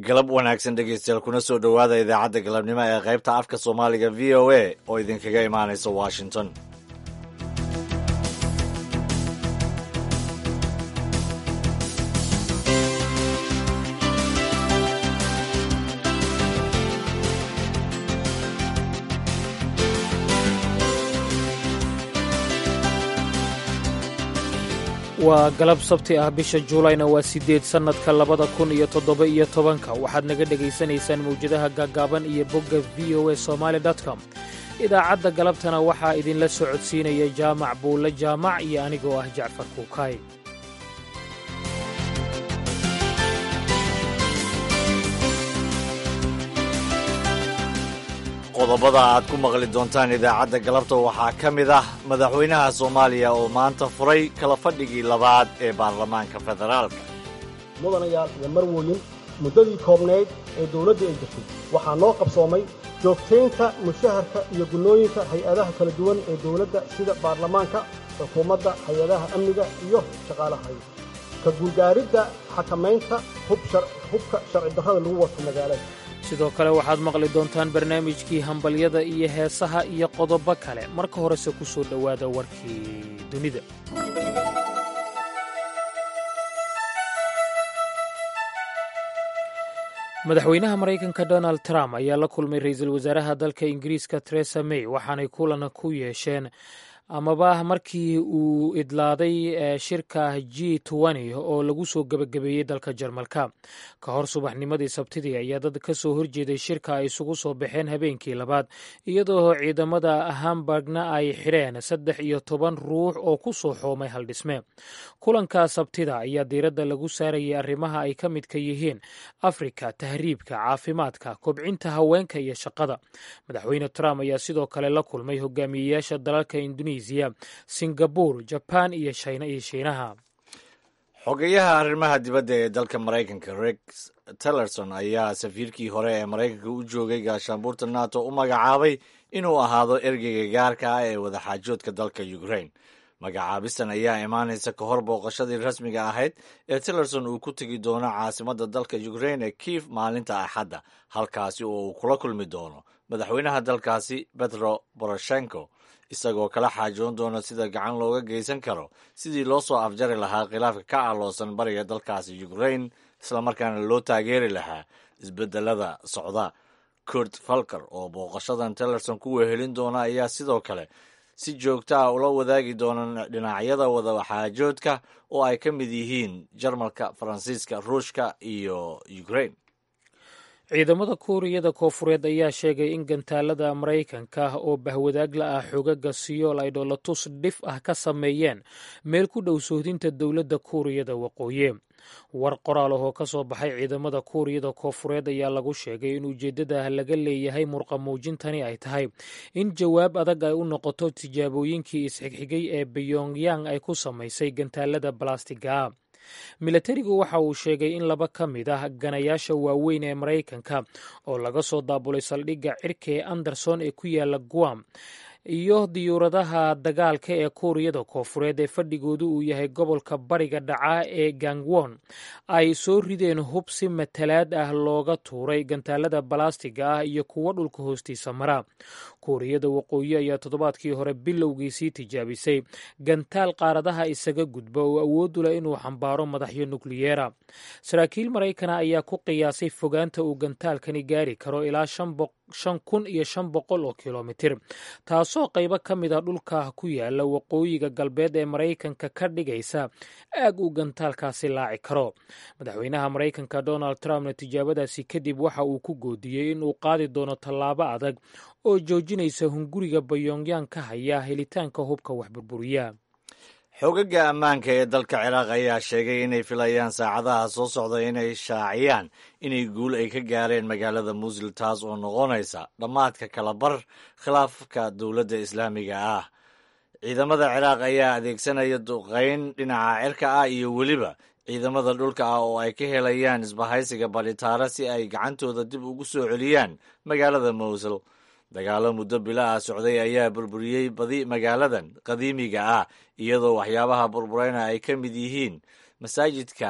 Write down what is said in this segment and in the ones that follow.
galab wanaagsan dhegeystayaal kuna soo dhowaada idaacadda galabnimo ee qaybta afka soomaaliga v o a oo idinkaga imaanaysa washington waa galab sabti ah bisha juulayna waa siddeed sannadka labada kun iyo toddoba iyo tobanka waxaad naga dhegaysanaysaan mawjadaha gaagaaban iyo bogga v o a somaali com idaacadda galabtana waxaa idinla soo codsiinaya jaamac buulle jaamac iyo anigoo ah jacfar kuukaay qodobada aad ku maqli doontaan idaacadda galabta waxaa ka mid ah madaxweynaha soomaaliya oo maanta furay kala fadhigii labaad ee baarlamaanka federaalka mudanayaal iyo marwooyin muddadii koobnayd ee dawladda ay jirtay waxaa noo qabsoomay joogtaynta mushaharka iyo gunnooyinka hay-adaha kala duwan ee dawladda sida baarlamaanka xukuumadda hay-adaha amniga iyo shaqaalaha ka guulgaaridda xakamaynta hubka sharci darrada lagu wato magaalada sidoo kale waxaad maqli doontaan barnaamijkii hambalyada iyo heesaha iyo qodobo kale marka horese ku soo dhowaada warkii dunida madaxweynaha maraykanka donald trump ayaa la kulmay ra'iisul wasaaraha dalka ingiriiska teresa may waxaanay kulan ku yeesheen amaba markii uu idlaaday shirka g oo lagu soo gebagabeeyey dalka jarmalka ka hor subaxnimadii sabtidii ayaa dad ka soo horjeeday shirka ay isugu soo baxeen habeenkii labaad iyadoo ciidamada hamburgna ay xidheen saddex iyo toban ruux oo ku soo xoomay haldhisme kulanka sabtida ayaa diiradda lagu saarayay arrimaha ay ka midka yihiin afrika tahriibka caafimaadka kobcinta haweenka iyo shaqada madaxweyne trump ayaa sidoo kale la kulmay hogaamiyeyaasha dalalka indonesiya singabur jaban iyo shiinaha xogeyaha arrimaha dibadda ee dalka maraykanka rex tillerson ayaa safiirkii hore ee maraykanka u joogay gaashaanbuurta nato u magacaabay inuu ahaado ergeyga gaarka ah ee wadaxaajoodka dalka ukraine magacaabistan ayaa imaanaysa ka hor booqashadii rasmiga ahayd ee tillerson uu ku tegi doono caasimadda dalka ukraine ee kiif maalinta axadda halkaasi oo uu kula kulmi doono madaxweynaha dalkaasi petro boroshenko isagoo kala xaajoon doona sida gacan looga geysan karo sidii loo soo afjari lahaa khilaafka ka aloosan bariga dalkaasi ukraine islamarkaana loo taageeri lahaa isbedelada socda kurt falker oo booqashadan tillerson ku wehelin doona ayaa sidoo kale si joogta ah ula wadaagi doona dhinacyada wadaxaajoodka oo ay ka mid yihiin jarmalka faransiiska ruushka iyo ukraine ciidamada kuuriyada koofureed ayaa sheegay in gantaalada maraykanka oo bahwadaag la ah xogaga siyool ay dhoolatus dhif ah ka sameeyeen meel ku dhow sohdinta dowladda kuuriyada waqooyi war qoraal ahoo ka soo baxay ciidamada kuuriyada koofureed ayaa lagu sheegay in ujeeddada laga leeyahay murqa muujintani ay tahay in jawaab adag ay u noqoto tijaabooyinkii isxigxigay ee beyongyang ay ku samaysay gantaalada balastiga milatarigu waxa uu sheegay in laba ka mid ah ganayaasha waaweyn ee maraykanka oo laga soo daabulay saldhigga cirka ee anderson ee ku yaala guam iyo diyuuradaha dagaalka ee kuuriyada koofureed ee fadhigoodu uu yahay gobolka bariga dhaca ee gangwon ay soo rideen hub si matalaad ah looga tuuray gantaalada balastiga ah iyo kuwo dhulka hoostiisa mara kuuriyada waqooyi ayaa toddobaadkii hore bilowgiisii tijaabisay gantaal qaaradaha isaga gudba oo awooddu leh inuu xambaaro madaxyo nukliyeera saraakiil maraykana ayaa ku qiyaasay fogaanta uu gantaalkani gaari karo ilaa shan kun iyo shan boqol oo kilomitir taasoo qaybo ka mid a dhulka ku yaala waqooyiga galbeed ee maraykanka ka dhigaysa aag uu gantaalkaasi laaci karo madaxweynaha maraykanka donald trumpna tijaabadaasi kadib waxa uu ku goodiyey in uu qaadi doono tallaabo adag oo joojinaysa hunguriga bayongyang ka haya helitaanka hubka waxburburiya xoogagga ammaanka ee dalka ciraaq ayaa sheegay inay filayaan saacadaha soo socda inay shaaciyaan inay guul ay ka gaareen magaalada muusil taas oo noqonaysa dhammaadka kala bar khilaafka dowladda islaamiga ah ciidamada ciraaq ayaa adeegsanaya duqayn dhinaca cirka ah iyo weliba ciidamada dhulka ah oo ay ka helayaan isbahaysiga badhitaara si ay gacantooda dib ugu soo celiyaan magaalada mowsil dagaalo muddo bila ah socday ayaa burburiyey badi magaaladan qadiimiga ah iyadoo waxyaabaha burburayna ay ka mid yihiin masaajidka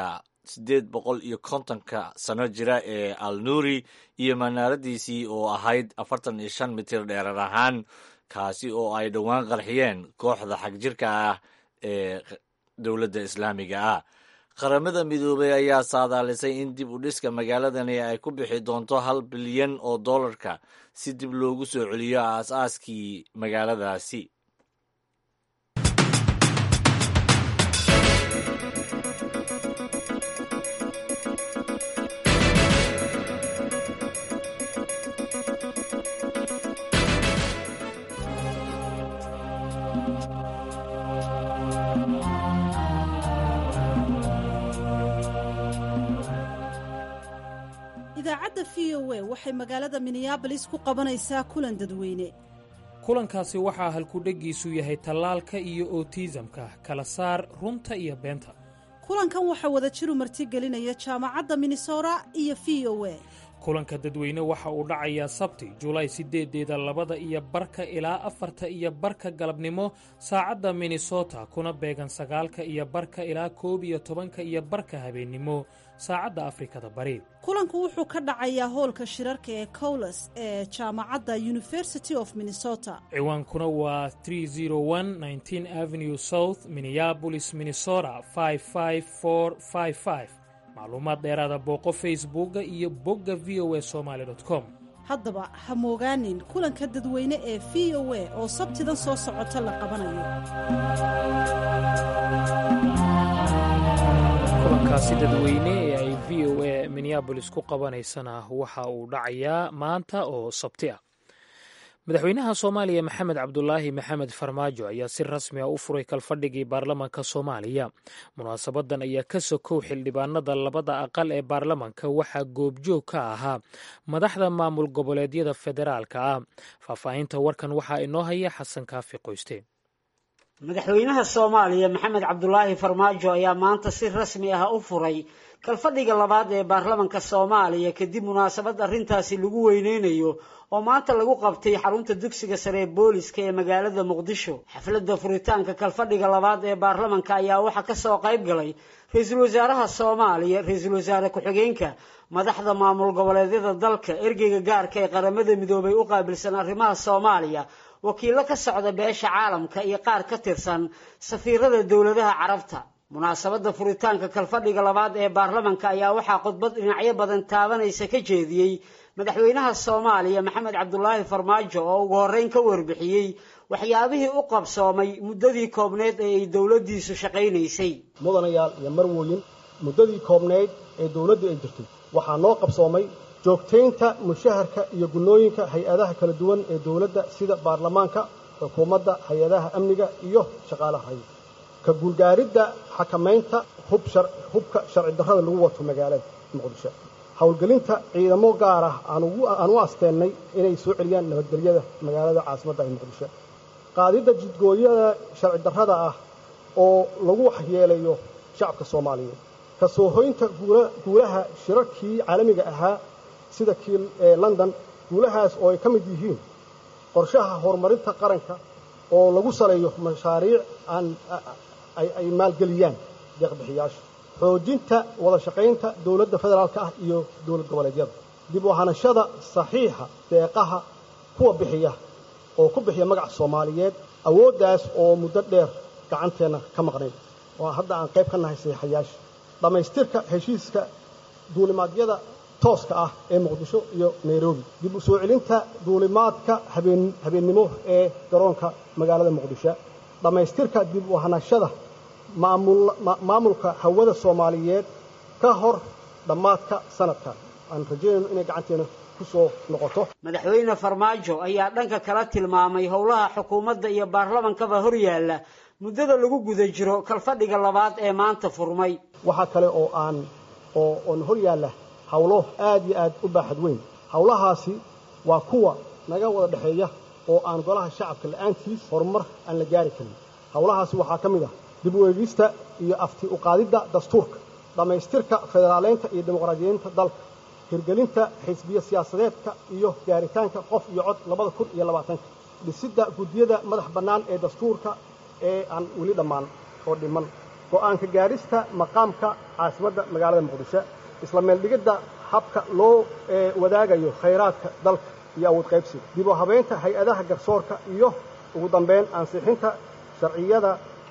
siddeed boqol iyo kontonka sano jira ee al nuuri iyo manaaradiisii oo ahayd afartan iyo shan mitir dheerar ahaan kaasi oo ay dhowaan qarxiyeen kooxda xagjirka ah ee dowladda islaamiga ah qaramada midoobay ayaa saadaalisay in dib u dhiska magaaladani ay ku bixi doonto hal bilyan oo dollarka si dib loogu soo celiyo aas-aaskii magaaladaasi idaacadda v o a waxay magaalada minneabolis ku qabanaysaa kulan dadweyne kulankaasi waxaa halkudheggiisu yahay tallaalka iyo otiisamka kala saar runta iyo beenta kulankan waxaa wada jiru martigelinaya jaamacadda minnesota iyo v o a kulanka dadweyne waxa uu dhacayaa sabti julaay siddeedeeda labada iyo barka ilaa afarta iyo barka galabnimo saacadda minnesota kuna beegan sagaalka iyo barka ilaa koob iyo tobanka iyo barka habeennimo saacadda afrikada bari kulanku wuxuu ka dhacayaa hoolka shirarka ee cowles ee jaamacadda university of minnesota ciwaankuna waa avenue south minneabolis minnesota macluumaad dheeraada booqo facebooka iyo bogga v o a somaali com haddaba ha moogaanin kulanka dadweyne ee v o a oo sabtidan soo socota la qabanayo kulankaasi dadweyne ee ay v o a minneabolis ku qabanaysana waxa uu dhacayaa maanta oo sabti ah madaxweynaha soomaaliya maxamed cabdulaahi maxamed farmaajo ayaa si rasmi ah u furay kalfadhigii baarlamanka soomaaliya munaasabadan ayaa ka sokow xildhibaanada labada aqal ee baarlamanka waxaa goobjoog ka ahaa madaxda maamul goboleedyada federaalka ah faahfaahinta warkan waxaa inoo haya xasan kaafi qoyste madaxweynaha soomaaliya maxamed cabdulaahi farmaajo ayaa maanta si rasmi ah u furay kalfadhiga labaad ee baarlamanka soomaaliya kadib munaasabad arrintaasi lagu weyneynayo oo maanta lagu qabtay xarunta dugsiga sare ee booliska ee magaalada muqdisho xafladda furitaanka kalfadhiga labaad ee baarlamanka ayaa waxaa kasoo qayb galay ra-iisul wasaaraha soomaaliya ra-iisul wasaare ku-xigeenka madaxda maamul goboleedyada dalka ergeyga gaarka ee qaramada midoobay u qaabilsan arrimaha soomaaliya wakiillo ka socda beesha caalamka iyo qaar ka tirsan safiirada dowladaha carabta munaasabadda furitaanka kalfadhiga labaad ee baarlamanka ayaa waxaa khudbad dhinacyo badan taabanaysa ka jeediyey madaxweynaha soomaaliya maxamed cabdulaahi farmaajo oo ugu horreyn ka warbixiyey waxyaabihii u qabsoomay muddadii koobneed ee ay dowladdiisu shaqaynaysay mudanayaal iyo marwooyin muddadii koobneyd ee dowladdu ay jirtay waxaa noo qabsoomay joogtaynta mushaharka iyo gunnooyinka hay-adaha kala duwan ee dowladda sida baarlamaanka xukuumadda hay-adaha amniga iyo shaqaalaha hay ka guulgaaridda xakamaynta hubka sharci darrada lagu wato magaalada muqdisho howlgelinta ciidamo gaar ah aan u asteennay inay soo celiyaan nabadgelyada magaalada caasimadda ee muqdisho qaadidda jidgooyada sharci darrada ah oo lagu waxyeelayo shacabka soomaaliyeed ka soo hoynta guulaha shirarkii caalamiga ahaa sida kii london guulahaas oo ay ka mid yihiin qorshaha horumarinta qaranka oo lagu saleeyo mashaariic aan ay maalgeliyaan deeqbixiyaasha xoojinta wada shaqaynta dowladda federaalka ah iyo dowlad goboleedyada dib u hanashada saxiixa deeqaha kuwa bixiya oo ku bixiya magaca soomaaliyeed awooddaas oo muddo dheer gacanteenna ka maqnayd oo hadda aan qayb ka nahay saxiixayaasha dhammaystirka heshiiska duulimaadyada tooska ah ee muqdisho iyo nairobi dib u soo celinta duulimaadka habeennimo ee garoonka magaalada muqdisho dhammaystirka dib u hanashada maamulka hawada soomaaliyeed ka hor dhammaadka sanadkan aan rajaynayno inay gacanteena ku soo noqoto madaxweyne farmaajo ayaa dhanka kala tilmaamay howlaha xukuumadda iyo baarlamankaba hor yaalla muddada lagu guda jiro kalfadhiga labaad ee maanta furmay waxaa kale oo aan oo oon hor yaalla howlo aad iyo aad u baaxad weyn howlahaasi waa kuwa naga wada dhexeeya oo aan golaha shacabka la'aantiis horumar aan la gaari karin howlahaasi waxaa ka mid ah dib u eegista iyo afti uqaadidda dastuurka dhammaystirka federaaleynta iyo dimuqraadiyeynta dalka hirgelinta xisbiya siyaasadeedka iyo gaaritaanka qof iyo cod labada kun iyo labaatanka dhisidda guddiyada madax bannaan ee dastuurka ee aan weli dhammaan oo dhiman go'aanka gaadhista maqaamka caasimadda magaalada muqdisho isla meeldhigidda habka loo wadaagayo khayraadka dalka iyo awood qaybsiga dib u habaynta hay-adaha garsoorka iyo ugu dambayn ansixinta sharciyada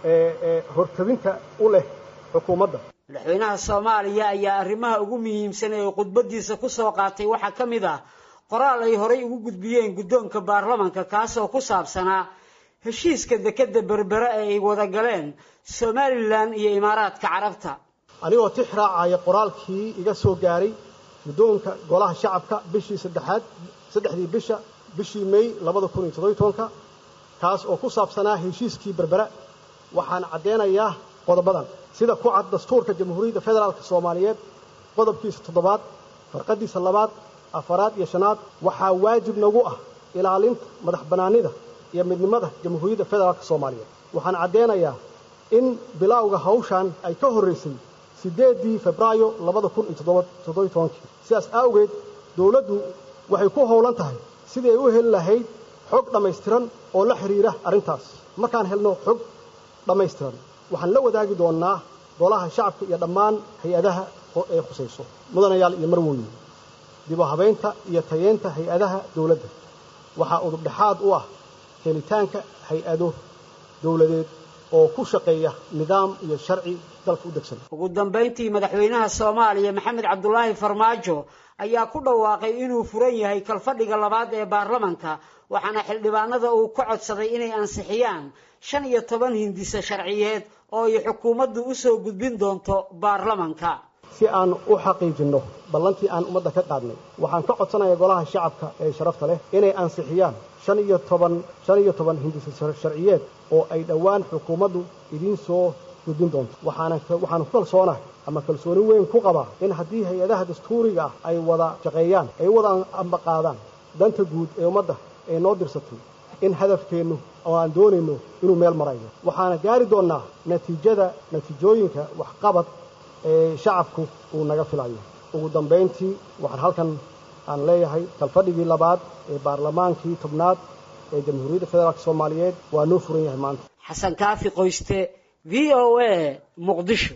ee hortabinta u leh xukuumadda madaxweynaha soomaaliya ayaa arrimaha ugu muhiimsan ee khudbadiisa ku soo qaatay waxaa ka mid ah qoraal ay horay ugu gudbiyeen guddoonka baarlamanka kaasoo ku saabsanaa heshiiska dekedda berbere ee ay wada galeen somalilan iyo imaaraadka carabta anigoo tix raacaya qoraalkii iga soo gaaray guddoonka golaha shacabka bishii saddexaad saddexdii bisha bishii may labada kun iyo toddobiy tobanka kaas oo ku saabsanaa heshiiskii berbera waxaan caddeynayaa qodobadan sida ku cad dastuurka jamhuuriyadda federaalka soomaaliyeed qodobkiisa toddobaad farqadiisa labaad afaraad iyo shanaad waxaa waajib nagu ah ilaalinta madax bannaanida iyo midnimada jamhuuriyadda federaalka soomaaliyeed waxaan caddeynayaa in bilowga hawshan ay ka horraysay siddeeddii febraayo labada kun iyo toddobiy tobankii sidaas awgeed dowladdu waxay ku howlan tahay sidii ay u heli lahayd xog dhammaystiran oo la xidhiira arrintaas markaan helno xog dhammaystiran waxaan la wadaagi doonnaa golaha shacabka iyo dhammaan hay-adaha ee khusayso mudanayaal iyo marwooyin dib u habaynta iyo tayeenta hay-adaha dowladda waxaa udubdhexaad u ah helitaanka hay-ado dowladeed oo ku shaqeeya nidaam iyo sharci dalka u degsan ugu dambayntii madaxweynaha soomaaliya maxamed cabdulaahi farmaajo ayaa ku dhawaaqay inuu furan yahay kalfadhiga labaad ee baarlamanka waxaana xildhibaanada uu ka codsaday inay ansixiyaan shan iyo toban hindise sharciyeed oo ay xukuumaddu u soo gudbin doonto baarlamanka si aan u xaqiijinno ballantii aan ummadda ka qaadnay waxaan ka codsanayaa golaha shacabka ee sharafta leh inay ansixiyaan shan iyo toban shan iyo toban hindise sharciyeed oo ay dhowaan xukuumaddu idiin soo gudbin doonto waxaana waxaan ku kalsoonahay ama kalsooni weyn ku qabaa in haddii hay-adaha dastuuriga ah ay wada shaqeeyaan ay wada ambaqaadaan danta guud ee ummadda ee noo dirsatay in hadafkeennu oo aan doonayno inuu meel marayo waxaana gaari doonnaa natiijada natiijooyinka waxqabad ee shacabku uu naga filayo ugu dambayntii waxaan halkan aan leeyahay kalfadhigii labaad ee baarlamaankii tobnaad ee jamhuuriyadda federaalk soomaaliyeed waa noo furan yahay maanta xasan kaafi qoyste v o a muqdisho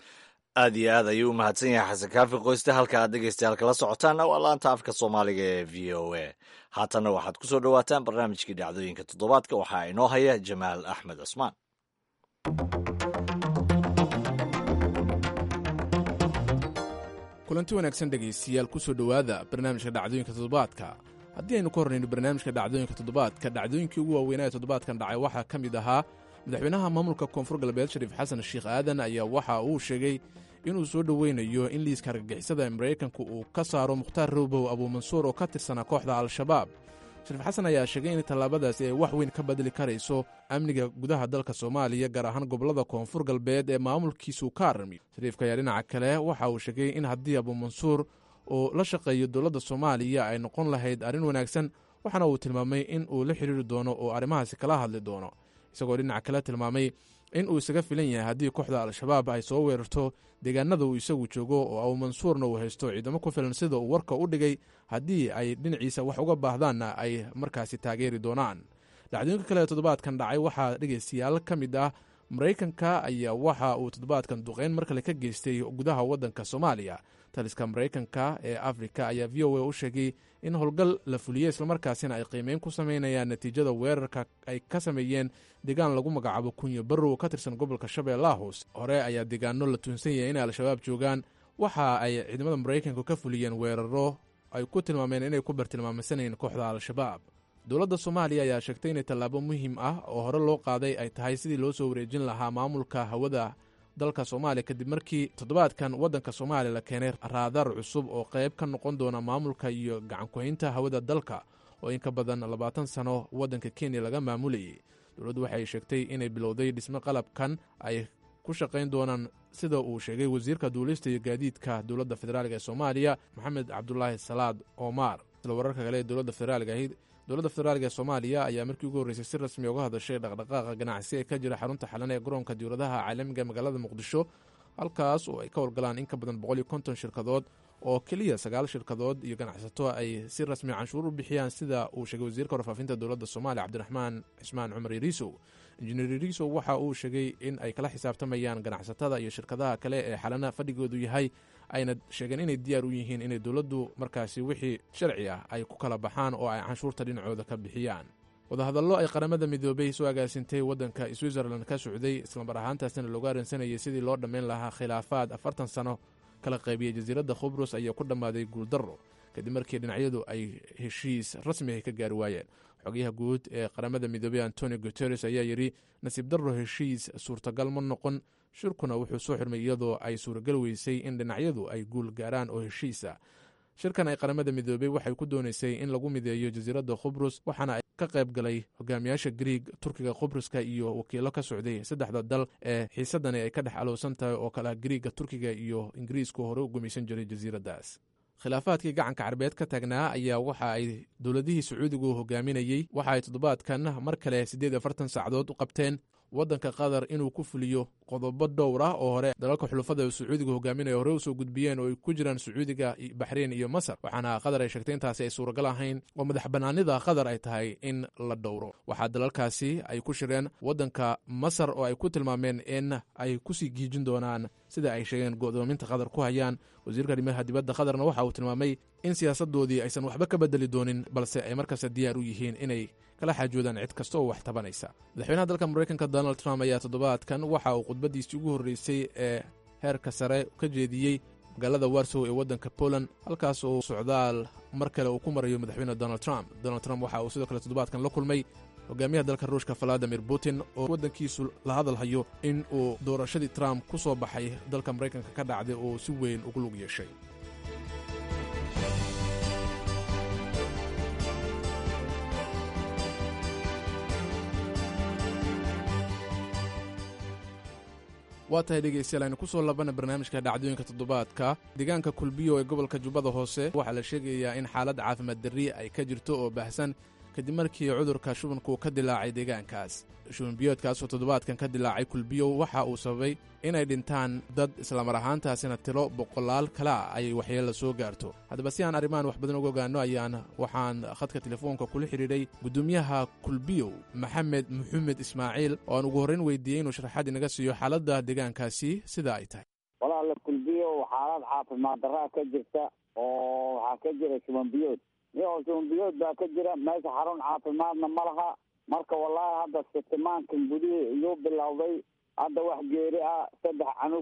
aad iyo aad ayuu u mahadsan yahay xasan kaafi qoyste halka aad dhegeystayaal kala socotaan waa laanta afka soomaaliga ee v o a haatanna waxaad ku soo dhowaataan barnaamijkii dhacdooyinka toddobaadka waxaa inoo haya jamaal axmed cusmaan kulanti wanaagsan dhegaystiyaal ku soo dhowaada barnaamijka dhacdooyinka toddobaadka haddii aynu ka hornayno barnaamijka dhacdooyinka toddobaadka dhacdooyinkii ugu waaweynaa ee toddobaadkan dhacay waxaa ka mid ahaa madaxweynaha maamulka koonfur galbeed shariif xasan sheekh aadan ayaa waxa uu sheegay inuu soo dhoweynayo in liiska argagixisada ee maraykanku uu ka saaro mukhtaar rowbow abuumansuur oo ka tirsanaa kooxda al-shabaab shariif xasan ayaa sheegay in tallaabadaasi ay wax weyn ka bedeli karayso amniga gudaha dalka soomaaliya gaar ahaan gobollada koonfur galbeed ee maamulkiisuu ka aramiyo shariifka ayaa dhinaca kale waxa uu sheegay in haddii abuumansuur uu la shaqeeyo dowladda soomaaliya ay noqon lahayd arrin wanaagsan waxaana uu tilmaamay in uu la xidhiiri doono oo arrimahaasi kala hadli doono isagoo dhinaca kale tilmaamay in uu isaga filan yahay haddii kooxda al-shabaab ay soo weerarto deegaanada uu isagu joogo oo abuumansuurna uu haysto ciidamo ku filan sida uu warka u dhigay haddii ay dhinaciisa wax uga baahdaanna ay markaasi taageeri doonaan dhacdooyinka kale ee toddobaadkan dhacay waxaa dhegaystayaal ka mid ah maraykanka ayaa waxa uu toddobaadkan duqeyn mar kale ka geystay gudaha waddanka soomaaliya taliska maraykanka ee afrika ayaa v o a u sheegay in howlgal la fuliyey islamarkaasina ay qiimeyn ku sameynayaan natiijada weerarka ay ka sameeyeen deegaan lagu magacaabo kunyo barrow ka tirsan gobolka shabeellaha hoose hore ayaa deegaano la tuunsan yahay inay al-shabaab joogaan waxa ay ciidamada maraykanku ka fuliyeen weeraro ay ku tilmaameen inay ku bartilmaameysanayeen kooxda al-shabaab dowladda soomaaliya ayaa sheegtay inay tallaabo muhiim ah oo hore loo qaaday ay tahay sidii loo soo wareejin lahaa maamulka hawada dalka soomaaliya kadib markii toddobaadkan waddanka soomaaliya la keenay raadar cusub oo qayb ka noqon doona maamulka iyo gacankuhaynta hawada dalka oo in ka badan labaatan sano waddanka kenya laga maamulayay dowladdu waxay sheegtay inay bilowday dhismo qalabkan ay ku shaqayn doonaan sida uu sheegay wasiirka duulista iyo gaadiidka dowladda federaalk ee soomaaliya maxamed cabdulaahi salaad omar isla wararka kale ee dowladda federaalk ahayd dowladda federaalk ee soomaaliya ayaa markii ugu horreysay si rasmi uga hadashay dhaqdhaqaaqa ganacsi ee ka jira xarunta xalan ee garoonka diwladaha caalamiga magaalada muqdisho halkaas oo ay ka howlgalaan in ka badan boqol iyo konton shirkadood oo keliya sagaal shirkadood iyo ganacsato ay si rasmi canshuur u bixiyaan sida uu sheegay wasiirka warfaafinta dowladda soomaaliya cabdiraxmaan cismaan cumar yariisow injineer riso waxa uu sheegay in ay kala xisaabtamayaan ganacsatada iyo shirkadaha kale ee xalana fadhigoodu yahay ayna sheegeen inay diyaar u yihiin inay dowladdu markaasi wixii sharci ah ay ku kala baxaan oo ay canshuurta dhinacooda ka bixiyaan wadahadallo ay qaramada midoobay soo agaasintay waddanka switzerland ka socday islamar ahaantaasina looga aransanayay sidii loo dhammayn lahaa khilaafaad afartan sano kala qaybiyey jasiiradda khubrus ayaa ku dhammaaday guuldarro kadib markii dhinacyadu ay heshiis rasmi ah ka gaari waayeen xogayaha guud ee qaramada midoobey antoni guteres ayaa yidhi nasiib darro heshiis suurtagal ma noqon shirkuna wuxuu soo xirmay iyadoo ay suuragal weysay in dhinacyadu ay guul gaaraan oo heshiisa shirkan ay qaramada midoobey waxay ku doonaysay in lagu mideeyo jasiiradda khubrus waxaana ka qayb galay hogaamiyaasha griig turkiga khubruska iyo wakiilo ka socday saddexda dal ee xiisadani ay ka dhex alowsan tahay oo kale griiga turkiga iyo ingiriisku hore u gumaysan jiray jasiiraddaas khilaafaadkii gacanka carbeed ka taagnaa ayaa waxa ay dowladihii sacuudigu hogaaminayey waxa ay toddobaadkan mar kale siddeed iyo afartan saacadood u qabteen waddanka qatar inuu ku fuliyo qodobo dhowr ah oo hore dalalka xulufada ee sacuudiga hogaaminaya hore usoo gudbiyeen oo ay ku jiraan sacuudiga baxreyn iyo masar waxaana qatar ay sheegtay intaasi ay suuragal ahayn oo madax bannaanida qatar ay tahay in la dhowro waxaa dalalkaasi ay ku shireen waddanka masar oo ay ku tilmaameen in ay kusii giijin doonaan sida ay sheegeen go'doominta qatar ku hayaan wasiirka arrimaha dibadda qatarna waxa uu tilmaamay in siyaasadoodii aysan waxba ka bedeli doonin balse ay markasta diyaar u yihiin inay kala xaajoodaan cid kasta oo wax tabanaysa madaxweynaha dalka maraykanka donald trump ayaa toddobaadkan waxa uu khudbaddiisii ugu horreysay ee heerka sare ka jeediyey magaalada warsow ee waddanka poland halkaas oo socdaal mar kale uu ku marayo madaxweyne donald trump donald trump waxa uu sidoo kale toddobaadkan la kulmay hogaamiyaha dalka ruushka valadimir putin oo waddankiisu la hadalhayo in uu doorashadii trump ku soo baxay dalka maraykanka ka dhacday oo si weyn ugu lug yeeshay waa tahay dhegeystayaal aynu ku soo labana barnaamijka dhacdooyinka toddobaadka deegaanka kulbiyo ee gobolka jubbada hoose waxaa la sheegayaa in xaalad caafimaad darri ay ka jirto oo baahsan kadib markii cudurka shubanku ka dilaacay deegaankaas shubanbiyoodkaas oo toddobaadkan ka dilaacay kulbiyow waxa uu sababay inay dhintaan dad islamar ahaantaasina tiro boqolaal kale ah ay waxyeella soo gaarto haddaba si aan arrimahan wax badan uga ogaano ayaan waxaan khadka telefoonka kula xidhiidhay guddoomiyaha kulbiyow maxamed maxamed ismaaciil oo aan ugu horrayn weydiiyey inuu sharaxaad inaga siiyo xaaladda deegaankaasi sida ay tahay walaala kulbiyow xaalad caafimaad darraa ka jirta oo waxaa ka jira shubanbiyood iyagoo shubanbiyood baa ka jira meesha xarun caafimaadna ma laha marka wallaahi hadda sitimaankan gudihii iyuu bilowday hadda wax geeri ah saddex canug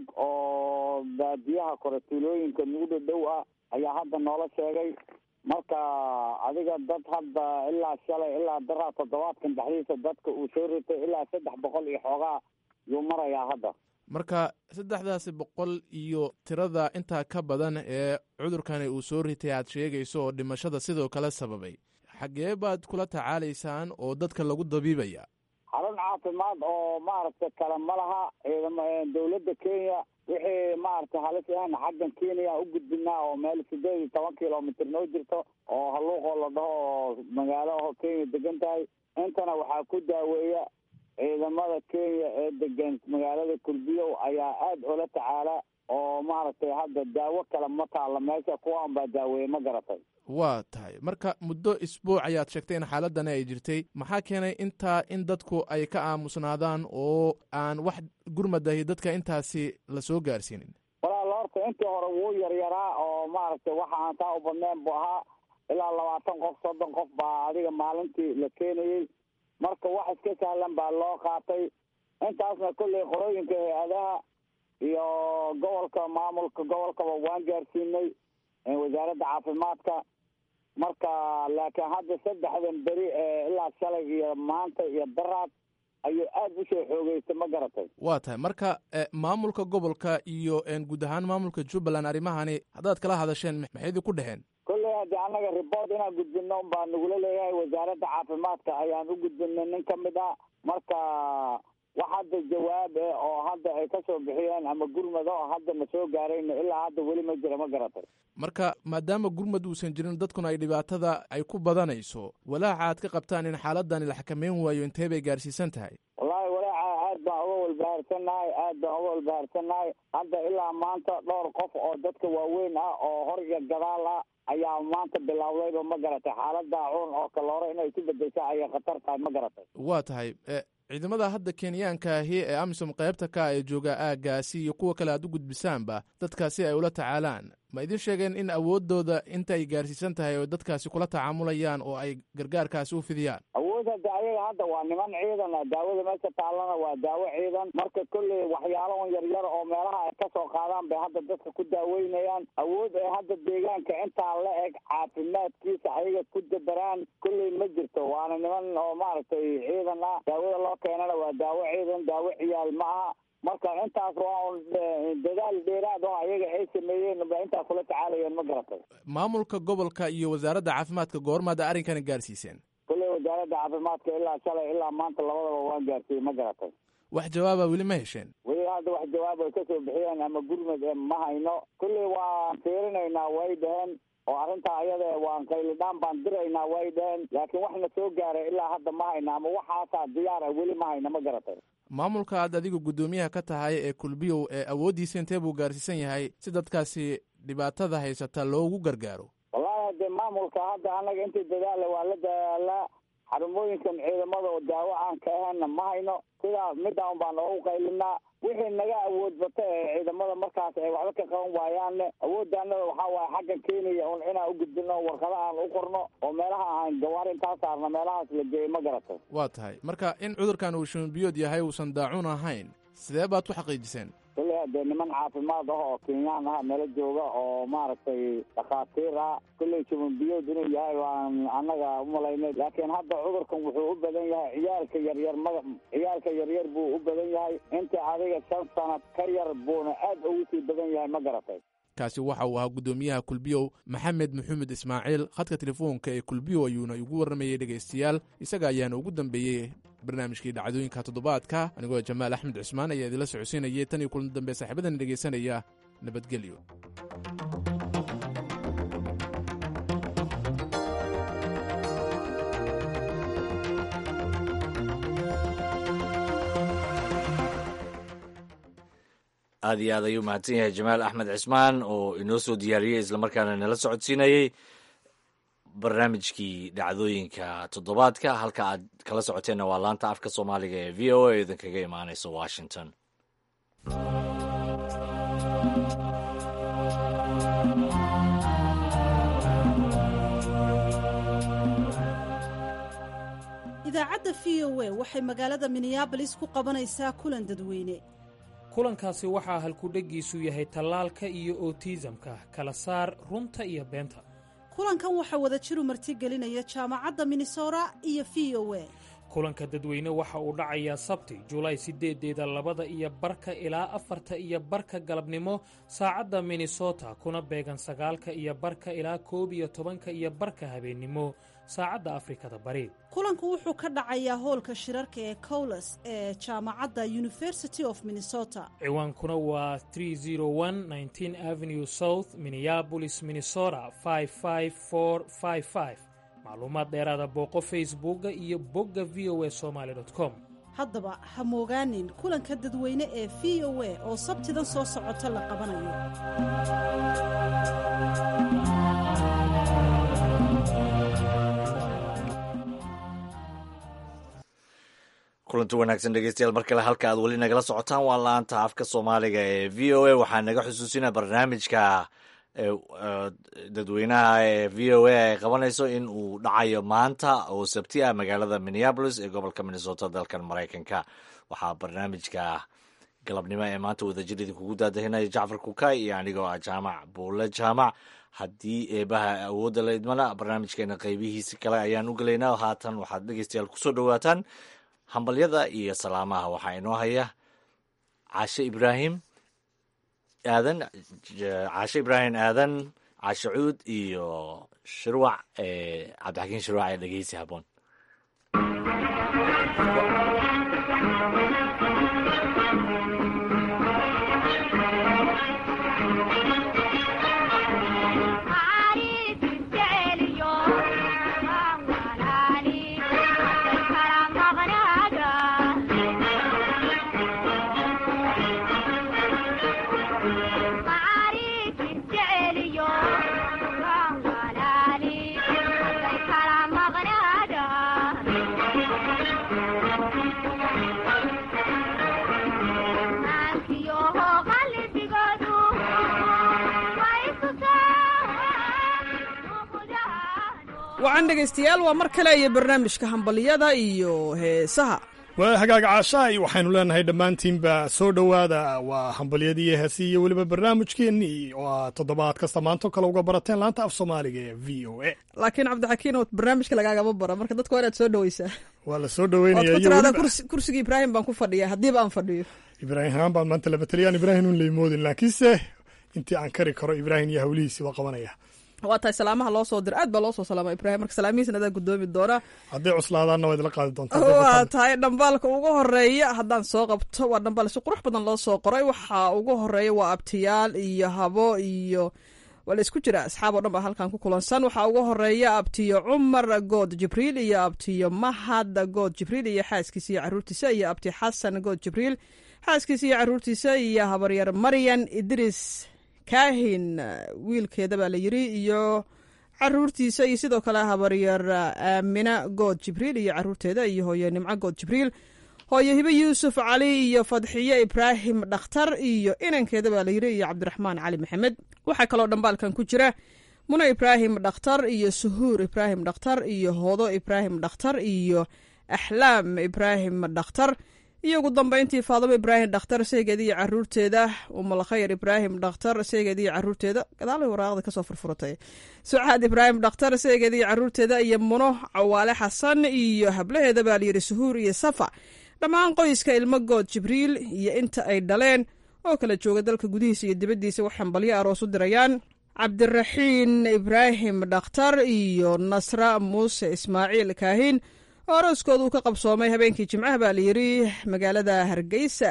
oo baadiyaha kore tuulooyinka nagu dhadhow ah ayaa hadda noola sheegay marka adiga dad hadda ilaa shalay ilaa daraa toddobaadkan dhexdiisa dadka uu soo ritay ilaa saddex boqol iyo xoogaa yuu marayaa hadda marka saddexdaasi boqol iyo tirada intaa ka badan ee cudurkani uu soo ritay aad sheegayso oo dhimashada sidoo kale sababay xaggee baad kula tacaalaysaan oo dadka lagu dabiibaya xarun caafimaad oo maaragtay kale ma laha ciidam dawladda kenya wixii maaragtay halis ahna xaggan kenya u gudbinaa oo meel sideed iyo toban kilomitr noo jirto oo halluuqoo la dhaho oo magaalaho kenya degan tahay intana waxaa ku daaweeya ciidamada kenya ee degan magaalada kulbiyow ayaa aada oola tacaala oo maaragtay hadda daawo kale ma taalla meesha kuwaan baa daaweeye ma garatay waa tahay marka muddo isbuuc ayaad sheegtay in xaaladani ay jirtay maxaa keenay intaa in dadku ay ka aamusnaadaan oo aan wax gurmadahi dadka intaasi la soo gaarsiinin walaal horta intii hore wuu yaryaraa oo maaragtay waxa aan taa u badnayn buu ahaa ilaa labaatan qof soddon qof baa adiga maalintii la keenayey marka wax iska sahlan baa loo qaatay intaasna kolley qorooyinka hay-adaha iyo gobolka maamulka gobolkaba waan gaarsiinay wasaaradda caafimaadka marka laakiin hadda saddexdan beri ee ilaa shalay iyo maanta iyo daraad ayuu aada usoo xoogeystay ma garatay waa tahay marka maamulka gobolka iyo guud ahaan maamulka jubbaland arrimahani haddaad kala hadasheen maxay idinku dheheen kolley haddii annaga report inaan gudbino baa nagula leeyahay wasaaradda caafimaadka ayaan u gudbinay nin ka mid ah marka wax hadda jawaab eh oo hadda ay ka soo bixiyeen ama gurmado oo hadda na soo gaarayna ilaa hadda weli ma jira ma garatay marka maadaama gurmad uusan jirin dadkuna ay dhibaatada ay ku badanayso walaaca aad ka qabtaan in xaaladani la xakameyn waayo intee bay gaarsiisan tahay wallaahi walaaca aad baan uga walbahaarsannahay aad baan uga walbahaarsannahay hadda ilaa maanta dhowr qof oo dadka waaweyn ah oo hor iyo gadaal ah ayaa maanta bilowdayba ma garatay xaalada cuun oo kaloore inay ku bedesha ayay khatar tahay ma garatay waa tahay ciidamada hadda kenyaanka ahi ee amisom qaybta ka ee jooga aaggaasi iyo kuwa kale aad u gudbisaanba dadkaasi ay ula tacaalaan ma idin sheegeen in awooddooda inta ay gaarsiisan tahay oo dadkaasi kula tacaamulayaan oo ay gargaarkaasi u fidiyaan awood hadda ayaga hadda waa niman ciidan ah daawada meesha taallana waa daawo ciidan marka kolley waxyaalahan yaryar oo meelaha ay kasoo qaadaan bay hadda dadka ku daaweynayaan awood ay hadda deegaanka intaa la eg caafimaadkiisa ayaga ku dabaraan kolley ma jirto waana niman oo maaragtay ciidan ah daawada loo keenana waa daawo ciidan daawo ciyaal ma aha marka intaas waa un dadaal dheeraad oo ayaga ay sameeyeen ba intaas kula tacaalayeen ma garatay maamulka gobolka iyo wasaaradda caafimaadka goormaad arrinkani gaarsiiseen kolley wasaaradda caafimaadka ilaa shalay ilaa maanta labadaba waan gaarsiiyey ma garatay wax jawaaba weli ma hesheen weli hadda wax jawaab ay kasoo bixiyeen ama gurmad ee ma hayno kolley waan fiirinaynaa way dhaheen oo arrintaa ayada waan qaylidhaan baan diraynaa way dhaheen laakiin waxna soo gaaray ilaa hadda ma hayna ama waxaasaa diyaar ah weli ma hayna ma garatay maamulka aad adiga guddoomiyaha ka tahay ee kulbiyow ee awooddiisa intee buu gaarsiisan yahay si dadkaasi dhibaatada haysata loogu gargaaro wallahi hadee maamulka hadda annaga intii dadaala waa la dadaalaa xarumooyinkan ciidamada oo daawo aan ka ahaynna ma hayno sidaa midaan baan oogu qaylinaa wixii naga awood bata ee ciidamada markaas ay waxba ka qaban waayaanne awooddaanada waxaa waaye xaggan keenaya un inaan u gudbino warqada aan u qorno oo meelaha aan gawaar intaa saarna meelahaas la geeyo ma garatay waa tahay marka in cudurkan uu shumbiyood yahay uusan daacuun ahayn sidee baad ku xaqiijiseen kolley hadee niman caafimaad ah oo kenyaan ah nala jooga oo maaragtay dhakhaatiir ah kolley shumbiyood inuu yahay waan annaga umalaynay laakiin hadda cudurkan wuxuu u badan yahay ciyaalka yaryar ma ciyaalka yaryar buu u badan yahay inta adiga shan sanad ka yar buuna aad ugu sii badan yahay ma garatay kaasi waxa uu ahaa guddoomiyaha kulbiyow maxamed maxamed ismaaciil khadka telefoonka ee kulbiyow ayuuna igu warramayey dhegaystayaal isaga ayaana ugu dambeeyey barnaamijkii dhacdooyinka toddobaadka anigoo jamaal axmed cusmaan ayaa idinla socodsiinayay tan iyo kulan dambe saaxiibadan dhegaysanaya nabadgelyo aad iyo aad ayuu mahadsan yahay jamaal axmed cismaan oo inoo soo diyaariyey islamarkaana nala socodsiinayey barnaamijkii dhacdooyinka toddobaadka halka aad kala socoteenna waa laanta afka soomaaliga ee v o a idinkaga imaanaysa washington idaacadda v o a waxay magaalada minneabolis ku qabanaysaa kulan dadweyne kulankaasi waxaa halkudheggiisu yahay tallaalka iyo otiisamka kala saar runta iyo beenta kulankan waxaa wada jiru martigelinaya jaamacadda minnesota iyo v o a kulanka dadweyne waxa uu dhacayaa sabti julaay sideedeeda labada iyo barka ilaa afarta iyo barka galabnimo saacadda minnesota kuna beegan sagaalka iyo barka ilaa koob iyo tobanka iyo barka habeennimo saacadda afrikada bari kulanku wuxuu ka dhacayaa hoolka shirarka ee cowles ee jaamacadda university of minnesota ciwaankuna waa avenue south minneabolis minnesota macluumaad dheeraada booqo facebooka iyo bogga v o a somaali com haddaba ha moogaanin kulanka dadweyne ee v o a oo sabtidan soo socota la qabanayo kulanti wanaagsan dhegeystayaal mar kale halka aad weli nagala socotaan waa laanta afka soomaaliga ee v o a waxaa naga xusuusina barnaamijka dadweynaha ee v o a ay qabanayso in uu dhacayo maanta oo sabti ah magaalada minneabolis ee gobolka minnesota dalkan maraykanka waxaa barnaamijka galabnimo ee maanta wadajir idinkugu daadahinaya jacfar kukay iyo anigoo ah jaamac buule jaamac haddii eebaha awoodda la idmana barnaamijkeena qeybihiisi kale ayaan u gelaynaa haatan waxaad dhegeystayaal kusoo dhowaataan hambalyada iyo salaamaha waxaa inoo haya caashe ibraahim aadan caashe ibraahim aadan caashe cuud iyo shirwac cabdixakiin shirwac ee dhegeysi haboon wacan dhegaystayaal waa mar kale iyo barnaamijka hambalyada iyo heesaha waa hagaaga caashaay waxaynu leenahay dhammaantiinba soo dhowaada waa hambalyadii iyo heesii iyo weliba barnaamijkeennii oo aad toddobaad kasta maanto kale uga barateen laanta af soomaaliga ee v o a laakiin cabdixakiin oo barnaamijka lagaagama bara marka dadka waa inaad soo dhoweysaa waa la soo ood dhoweynaya ku iyo tiraada weliba kursiga ibraahim baan ku fadhiya haddiiba aan fadhiyo ibraahim haan baan maanta laba taliyaan ibraahim un laymoodin laakiinse intii aan kari karo ibraahim iyo hawlihiisii waa qabanaya waa tahay salaamaha loo soo dira aad baa loo soo salaama ibraahim marka salaamihiisna adaa gudoomi doona hadday cuslaadaanna waa idila qaadi doontaa waa tahay dhambaalka ugu horeeya haddaan soo qabto waa dhambaal si qurux badan loo soo qoray waxaa ugu horeeya waa abtiyaal iyo habo iyo waa la isku jira asxaab oo dhan baa halkan ku kulansan waxaa ugu horeeya abtiyo cumar good jibriil iyo abtiyo mahad good jibriil iyo xaaskiisa iyo caruurtiisa iyo abti xasan good jibriil xaaskiisa iyo caruurtiisa iyo habaryar maryan idris kaahin wiilkeeda baa la yiri iyo caruurtiisa iyo sidoo kale habaryar aamina good jibriil iyo caruurteeda iyo hooyo nimco good jibriil hooyo hibe yuusuf cali iyo fadxiye ibraahim dhakhtar iyo inankeeda baa la yiri iyo cabdiraxmaan cali maxamed waxaa kaloo dhambaalkan ku jira muno ibraahim dhakhtar iyo suhuur ibraahim dhakhtar iyo hoodo ibraahim dhakhtar iyo axlaam ibraahim dhakhtar iyo ugu dambeyntii faadimo ibraahim dhakhtar seegeeda iyo caruurteeda umalkhayr ibraahim dhakhtar seegeeda iyo caruurteeda gadaalay waraaqda kasoo furfuratay sucaad ibraahim dhakhtar seegeeda iyo caruurteeda iyo muno cawaale xasan iyo hablaheeda baa layidhi suhuur iyo safa dhammaan qoyska ilmo good jibriil iyo inta ay dhaleen oo kala jooga dalka gudihiisa iyo dibaddiisa wax hambalyo aroos u dirayaan cabdiraxiin ibraahim dhakhtar iyo nasra muuse ismaaciil kaahin oo arooskooda uu ka qabsoomay habeenkii jimcaha baa layidhi magaalada hargeysa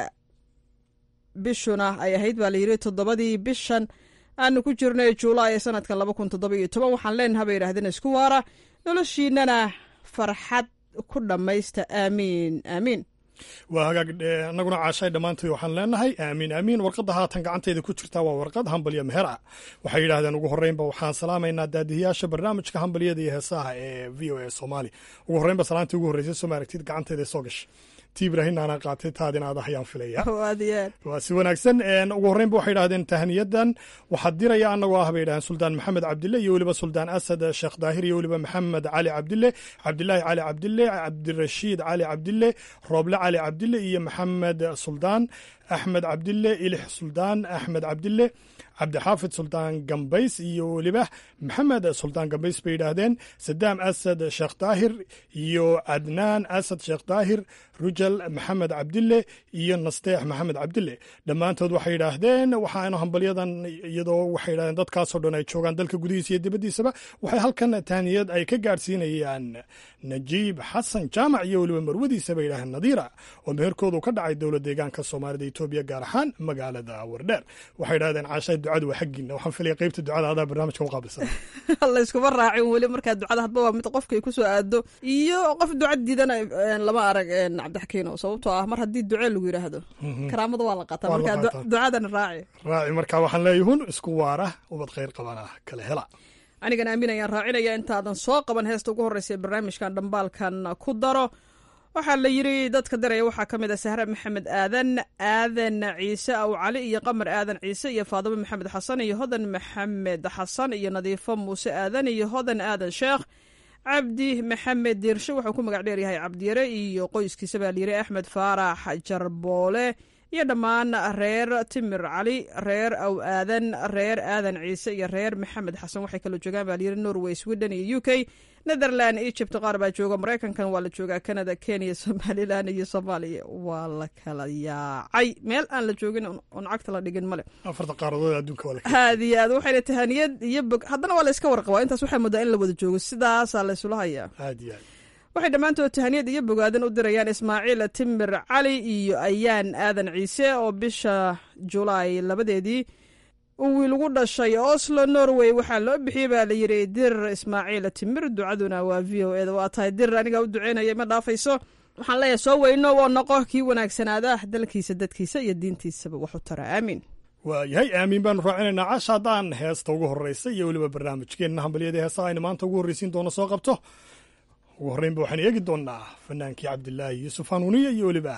bishuna ay ahayd baa layidhi toddobadii bishan aanu ku jirnay juulaay ee sanadkan laba kun toddoba iyo toban waxaan leenaha bay yidhahdeen isku waara noloshiinana farxad ku dhammaysta aamiin aamiin waa hagaag annaguna caashay dhammaantood waxaan leenahay aamiin aamiin warqadda haatan gacantayda ku jirta waa warqad hambalyo meher ah waxay yidhaahdeen ugu horreynba waxaan salaamaynaa daadihiyaasha barnaamijka hambalyada iyo heesaha ee v o a soomaali ugu horreynba salaantii ugu horreysay soo maaragtid gacantayda soo gashay ti ibraahimna anaa qaatay taadina aad ah ayaan filaya waa si wanaagsan ugu horreynba waxay yidhahdeen tahniyadan waxaa diraya annagoo ah bay yidhahdeen suldaan maxamed cabdille iyo weliba suldaan asad sheekh daahir iyo weliba maxamed cali cabdille cabdilaahi cali cabdille cabdirashiid cali cabdille rooble cali cabdille iyo maxamed suldaan axmed cabdille ilix suldaan axmed cabdille cabdixaafid suldaan gambays iyo weliba maxamed suldaan gambays bay yidhaahdeen sadaam asad sheekh daahir iyo cadnaan asad sheekh daahir rujal maxamed cabdille iyo nasteex maxamed cabdille dhammaantood waxay yidhaahdeen waxaanu hambalyadan iyadoo waxay yidhahdeen dadkaasoo dhan ay joogaan dalka gudihiisa iyo dibaddiisaba waxay halkan tahniyad ay ka gaadhsiinayaan najiib xasan jaamac iyo weliba marwadiisa bay yidhahdeen nadiira oo meherkoodu ka dhacay dowlad deegaanka soomaalida etoobiya gaar ahaan magaalada wardheer waxay yidhahdeen caashay ducadu waa xaggiina waxaan filaya qeybta ducada adaa barnaamijka u qaabilsan layskuma raacin weli markaa ducada hadba waa mid qofkay ku soo aado iyo qof duca diidana lama arag cabdixakiino sababtoo ah mar haddii duce lagu yidhaahdo karaamada waa la qaataa markaa ducadana raaci raaci marka waxaan leeyahun isku waara ubad khayr qabana kala hela anigan aamin ayaan raacinaya intaadan soo qaban heesta ugu horreysa ee barnaamijkan dhambaalkan ku daro waxaa la yiri dadka daraya waxaa ka mid ah sahre maxamed aadan aadan ciise aw cali iyo qamar aadan ciise iyo faadimo maxamed xasan iyo hodan maxamed xasan iyo nadiifo muuse aadan iyo hodan aadan sheekh cabdi maxamed diirshe wuxuu ku magac dheeryahay cabdiyare iyo qoyskiisa baa layiri axmed faarax jarboole iyo dhammaan reer timir cali reer aw aadan reer aadan ciise iyo reer maxamed xasan waxay kaloo joogaan baa layiri norway sweden iyo u k netherland egypt qaar baa jooga maraykankan waa la joogaa canada kenya somalilan iyo soomaaliya waa la kala yaacay meel aan la joogin oon cagta la dhigin male afarta qaaradood adduunka waa aad iyo aad waxayna tahaniyad iyo bog haddana waa la iska warqabaa intaas waxaa moodaa in la wada joogo sidaasaa la isula hayaa aad iyo aad waxay dhammaantood tahaniyad iyo bogaadan u dirayaan ismaaciil timir cali iyo ayaan aadan ciise oo bisha julaay labadeedii uu wiil ugu dhashay oslo norway waxaa loo bixiyey baa layidhi dir ismaaciil timir ducaduna waa v o eda waa tahay dir anigaa u duceynaya ma dhaafayso waxaan leeyahay soo weyno oo noqo kii wanaagsanaada dalkiisa dadkiisa iyo diintiisaba waxu tara aamiin waayahay aamiin baanu raacinaynaa casha haddaan heesta ugu horreysa iyo weliba barnaamijkeenna hambalyada heesaha aynu maanta ugu horreysiin doono soo qabto ugu horreynba waxaan eegi doonnaa fanaankii cabdilaahi yuusuf hanuuniya iyo weliba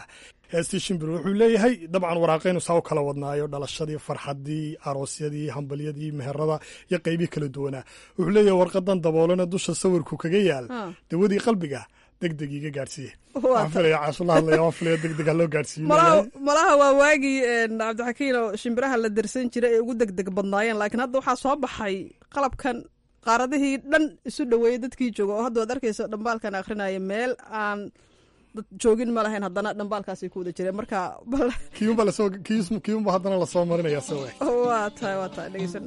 heestii shimbir wuxuu leeyahay dabcan waraaqaynu saa u kala wadnaayo dhalashadii farxaddii aroosyadii hambalyadii meherada iyo qeybii kala duwanaa wuxuu leeyahay warqadan daboolana dusha sawirku kaga yaal dawadii qalbiga degdeg iga gaadhsiiye waxaan filaya caashula hadlaya waan filaya degdeg ha loo gaadhsiiyo malaha waa waagii cabdixakiin oo shimbiraha la dirsan jiray ay ugu degdeg badnaayeen laakiin hadda waxaa soo baxay qalabkan qaaradihii dhan isu dhoweeyey dadkii jooga oo hadda waad arkaysa dhambaalkan akrinaya meel aan dad joogin ma lahayn haddana dhambaalkaasay ku wada jireen marka kiyunba lasoo kiyunba haddana lasoo marinaya se waa tahay waa tahay dhegeysan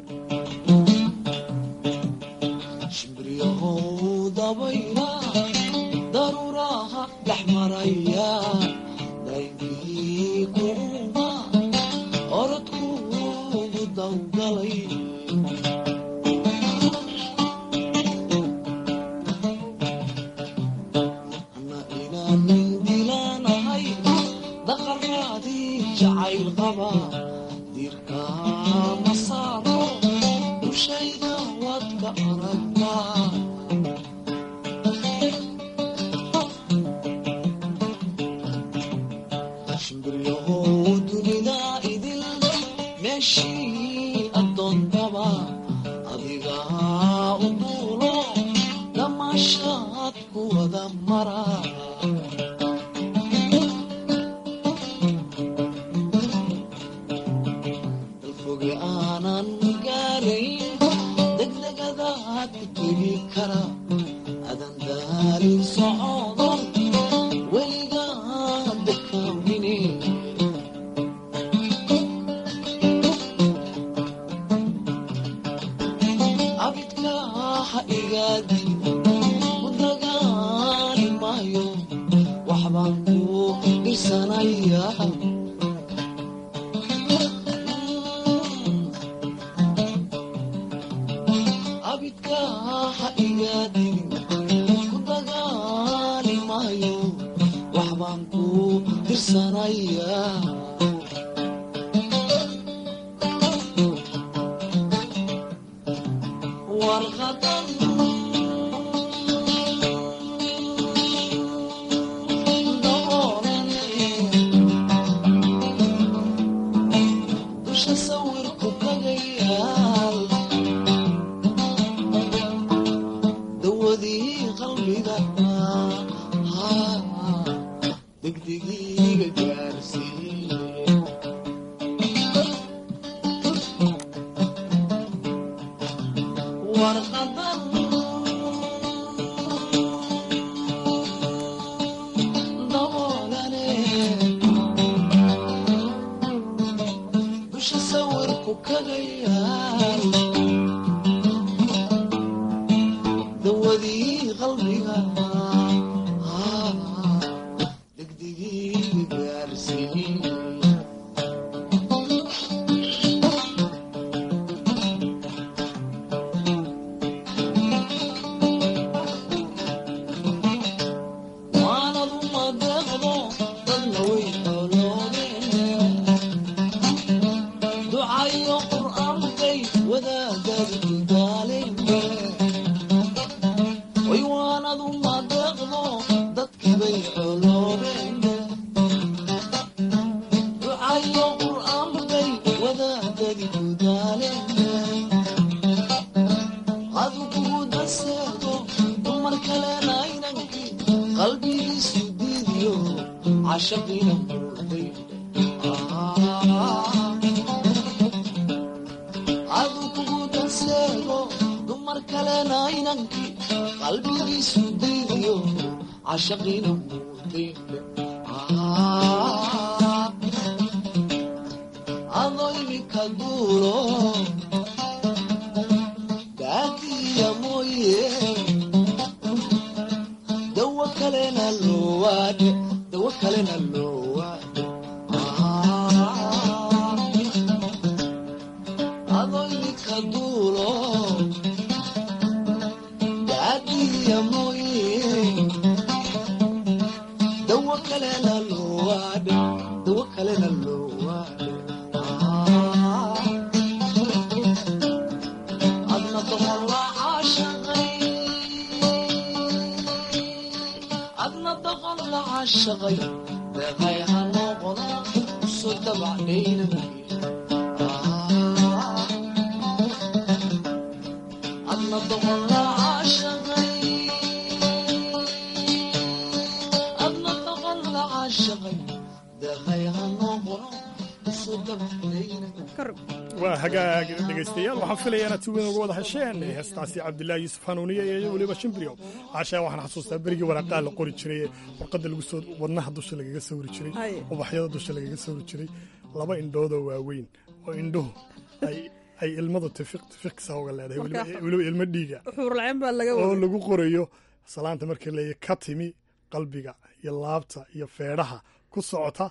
daruuraha dhex maraya daydii kuuba orodkuugu dawgalay ana inaanin dilaanahay daqaraadii jacayl qaba dirka ma saaro dushayda waad ka aragtaa dunida idil meeshii addoontaba adigaa u duulo damaashaad ku wada mara dalfoge aanan gaarayn degdegadaad ku tegi kara adan daalin socdo weligaa dekaamine abidka ha igaadi u dagaali maayo waxbaan ku dhirsanaya abidka ha igaadi u dagaali maayo waxbaan ku dhirsanaya warqadan dusha sawirku kagayaal dawadii qalbiga degdegiiga gaarsiiye warqadan daboolane dusha sawirku kagayaal dawadii qalbiga degdegiiga gaarsiiye waanad uma deeqdo dadna way xooloodeen ducayo qur'aankay wadaagad daaleen way waanad uma deeqdo dadkibay xooloodeen ducayo qur'aankay wadaagadi daaleen adu kugu daseedo dumar kalena inankii qalbigiisu diidiyo cashaqiina murday adu kugu daseego dumar kalena inankii qalbigiisu diidiyo cashaqiina murday adoo imika duuro daatiya mooye dawo kalena loowaadhe dawo kalena loowaadhe adoo imika duulo daatiya mooye dawo kalena loowaadhe dawo kalena loowaadhe adna doqola caashaqay adna doqon la caashaqay deeqay ha noqon waa hagaag dhegaystayaal waxaan filaya inaad si weyn uga wada hesheen heestaasi cabdilaahi yuusuf hanuuniye iyo weliba shimbiryo caashaa waxaan xasuustaa berigii waraaqaa la qori jiray warqadda lagu soo wadnaha dusha lagaga sawri jiray Hay. ubaxyada dusha lagaga sawri jiray laba indhoodoo waaweyn oo indhuhu ay ay ilmadu tifiq tifiqsa uga leedahay weliba- Marka- weliba ilmo dhiiga xuurlaceen baa laga oo waday lagu qorayo salaanta markii leeyahy ka timi qalbiga iyo laabta iyo feedhaha ku socota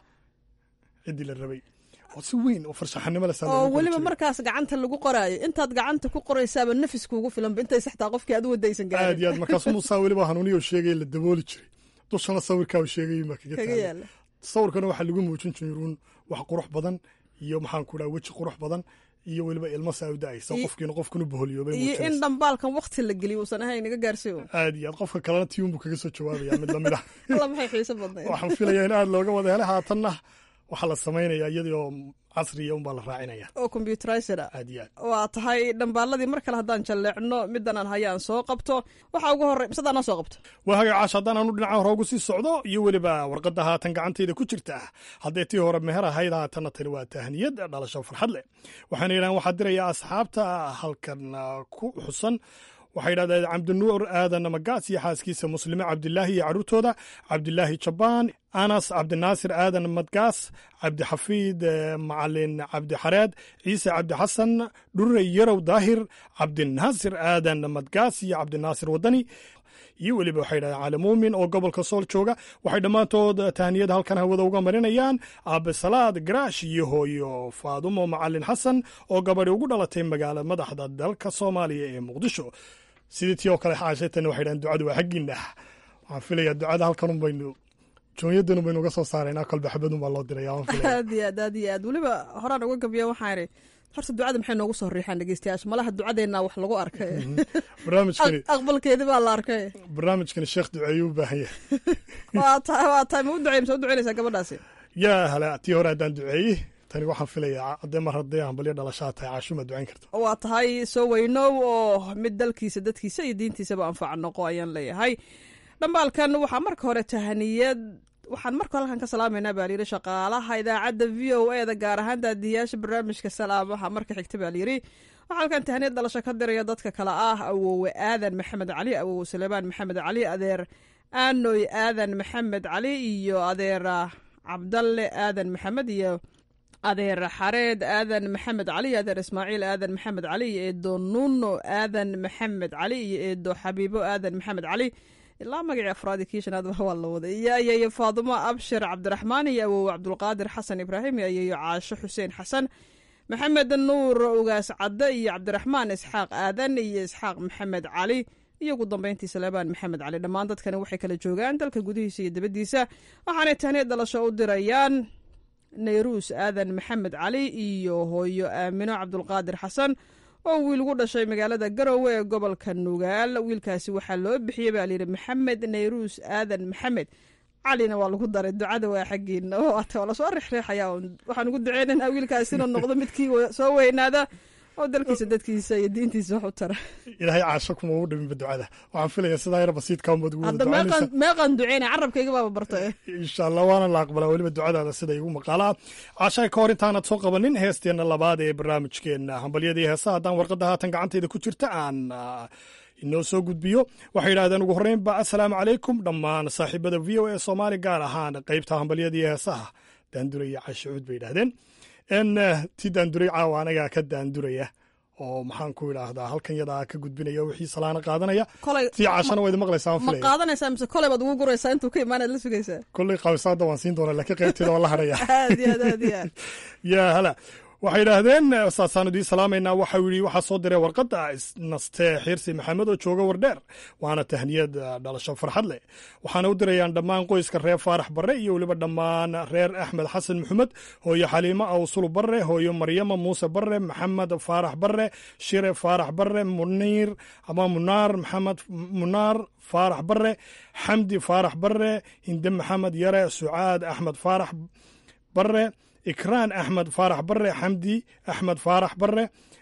ciddii la rabay oo si weyn oo farshaxanimo leh saa oo loogu qori weliba jiray. markaas gacanta lagu qoraayo intaad gacanta ku qoraysaaba nafis kuugu filanba intay saxtaa qofkii aad u wadaysan aad gaarin iyo aad markaasu musaa weliba hanuuniyo sheegay la dabooli jiray dushana sawirkaa uu sheegay baa kaga kaga taagay yaala sawirkana waxaa lagu muujin jiruun wax qurux badan iyo maxaan ku dhaha weji qurux badan iyo weliba ilmo saa u da'aysa Iyo- qofkiina qofkanu boholyoobay iyo in muujinaysa dhambaalkan wakti la geliyo uusan ahayn naga gaarsiiyo aad iyo aad qofka kalena tiun buu kaga soo jawaabaya mid lamid ah alla maxay xiiso badnayd waxaan filayaa in aad looga wada helay haatanna waxaa la samaynayaa iyadii oo casriya unbaa la raacinaya oo combyuterized ah aad iyo aad waa tahay dhambaaladii mar kale haddaan jalleecno middan aan haya aan soo qabto waxaa ugu horey misadaan aan soo qabto waa haga caash haddaan aanu dhinaca hore ugu sii socdo iyo weliba warqadda haatan gacantayda ku jirta haddee tii hore meher ahayd haatanna tani waa tahniyad dhalasho farxad leh waxaana yidhahan waxaa diraya asxaabta halkan ah, ku xusan waxay yidhahdeen cabdinuur aadan magaas iyo xaaskiisa muslime cabdilaahi iyo carruurtooda cabdilaahi jabaan anas cabdinaasir aadan madgaas cabdixafiid eh, macalin cabdixareed ciise cabdixasan dhurre yarow daahir cabdinaasir aadan madgaas iyo cabdinaasir wadani iyo weliba waxay yidhahdeen cali muumin oo gobolka sool jooga waxay dhammaantood tahniyada halkan hawada uga marinayaan aabesalaad garaash iyo hooyo faadumo macalin xasan oo gabadhi ugu dhalatay magaala madaxda dalka soomaaliya ee muqdisho sidii tii oo kale xaasheetana waxay yidhahdeen ducadu waa xaggiina waxaan filayaa ducada halkan un baynu joonyadan baynu uga soo saaraynaa kolba xabadun baa loo diraya waan filaya aad iyo aad aad iyo aad weliba horaan uga gabiya waxaan idhi horta ducada maxay noogu soo riixaan dhegeystayaasha malaha ducadeenna wax lagu arkay barnaamijkani Aq- aqbalkeedi baa la arkay barnaamijkani sheekh duceeyuu u baahan yahay waa tahay waa tahay ma u ducey mise u duceynaysaa gabadhaasi yaa hala tii hore haddaan duceeyey tani waxaan filayaa haddee mar haddee hambalyo dhalashaa tahay caashuma ducayn karta waa tahay soo weynow oo mid dalkiisa dadkiisa iyo diintiisaba anfaca noqo ayaan leeyahay dhambaalkan waxaa marka hore tahaniyad waxaan marka hore halkan ka salaamaynaa baa layidhi shaqaalaha idaacadda v o e da gaar ahaan daadiyaasha barnaamijka salaamaha marka xigta baa layidhi waxaa halkan tahaniyad dhalasho ka diraya dadka kale ah awowe aadan maxamed cali awowe suleymaan maxamed cali adeer aanoy aadan maxamed cali iyo adeer ah, cabdalle aadan maxamed iyo adeer xareed aadan maxamed cali iyo adeer ismaaciil aadan maxamed cali iyo eedo nuno aadan maxamed cali iyo eedo xabiibo aadan maxamed cali ilaa magacii afraadi kii shanaad waa la waday iyo ayeeyo faadumo abshir cabdiraxmaan iyo awowe cabdulqaadir xasan ibraahim iyo ayeeyo caasho xuseen xasan maxamed nuur ugaas cadde iyo cabdiraxmaan isxaaq aadan iyo isxaaq maxamed cali iyo ugu dambeyntii saleebaan maxamed cali dhammaan dadkani waxay kala joogaan dalka gudihiisa iyo dibaddiisa waxaanay tahniya dhalasho u dirayaan nayruus aadan maxamed cali iyo hooyo aamino cabdulqaadir xasan oo wiil gu dhashay magaalada garowe ee gobolka nugaal wiilkaasi waxaa loo bixiyey baa layidhi maxamed nayruus aadan maxamed calina waa lagu daray ducada waa xaggiina waata waa lasoo rixriixaya waxaan ugu duceynaynaa wiilkaasi inuu noqdo midkii soo weynaada oo dalkiisa dadkiisa iyo diintiisa wax u tara ilaahay caasho kuma ugu dhiminba ducada waxaan filayaa sidaa yar basiidka unbaad ugu wada hadda ducaynaysaa meeqan meeqan duceyna carabkayga baaba bartay insha allah waana la aqbalaa weliba ducadaada sida igu maqaalaa caashay ka hor intaanad soo qabanin heesteenna labaad ee barnaamijkeenna hambalyadii heesaha haddaan warqadda haatan gacantayda ku jirta aan ah, inoo soo gudbiyo waxay yidhahdeen ugu horreynba assalaamu calaykum dhammaan saaxiibada v o e soomaali gaar ahaan qaybta hambalyadii heesaha daanduray iyo caashicuud bay yidhahdeen n ti daanduray caawa anagaa ka daanduraya oo maxaan ku idhaahdaa halkan yadaa ka gudbinaya wixii salaana qaadanaya kolay tii caashana waa idin maqlaysaa aan ma filaya qaadanaysaa mise kolay baad ugu guraysaa intuu ka imaanaad la sugaysaa kolley qabisaada waan siin doonaa laakiin qaybteeda waan la hadhaya aad iyo aad aad iyo aad yaa hala waxay yidhaahdeen saasaan idiin salaamaynaa waxau yidhi waxaa soo diray warqadda isnastee xiirsi maxamed oo jooga wardheer waana tahniyad ah, dhalasho farxad leh waxaana u dirayaan dhammaan qoyska reer faarax barre iyo weliba dhammaan reer axmed xasan maxamed hooyo xaliimo awsul barre hooyo maryama muuse barre maxamed faarax barre shire faarax barre muniir ama munaar maxamed munaar faarax barre xamdi faarax barre hinde maxamed yare sucaad axmed faarax barre ikraan axmed faarax barre xamdi axmed faarax barre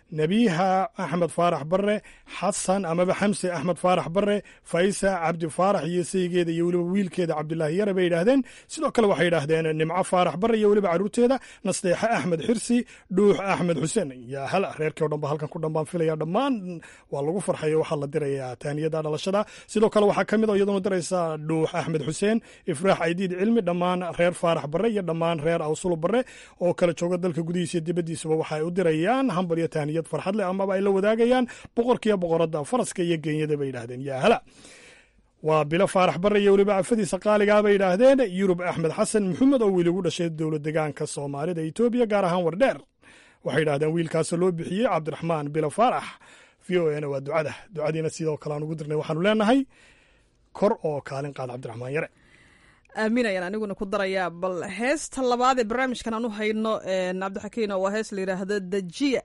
nebiha axmed faarax bare xasan amaba xamse axmed faarax bare faysa cabdi faarax iyo saygeeda iyo weliba wiilkeeda cabdilaahi yare bay yidhaahdeen sidoo kale waxay yidhaahdeen nimco faarax bare iyo weliba caruurteeda nasteexe axmed xirsi dhuux axmed xuseen yaa hala reerkii o dhan ba halkan ku dhan baan filaya dhammaan waa lagu farxayo waxaa la dirayaa taaniyada dhalashada sidoo kale waxaa ka mid oo iyaduna diraysa dhuux axmed xuseen ifraax aydiid cilmi dhammaan reer faarax bare iyo dhammaan reer awsulu bare oo kala jooga dalka gudihiisa iyo dibaddiisaba waxa ay u dirayaan hambal iyo taaniyad farxad leh amaba ay la wadaagayaan boqorkiiyo boqoradda faraska iyo genyada bay yidhaahdeen yaa hala waa bilo faarax bare iyo weliba afadiisa qaaligaa bay yidhaahdeen yurub axmed xasan maxamed oo wiil ugu dhashay dowlad degaanka soomaalida etoobiya gaar ahaan wardheer waxay yidhahdeen wiilkaasoo loo bixiyey cabdiraxmaan bilo faarax v o na waa ducada ducadiina sidoo kale aan ugu dirnay waxaanu leenahay kor oo kaalin qaad cabdiraxmaan yare aamin ayaan aniguna ku darayaa bal heesta labaad ee barnaamijkan aan u hayno cabdixakiin waa hees la yidhaahdo dejiya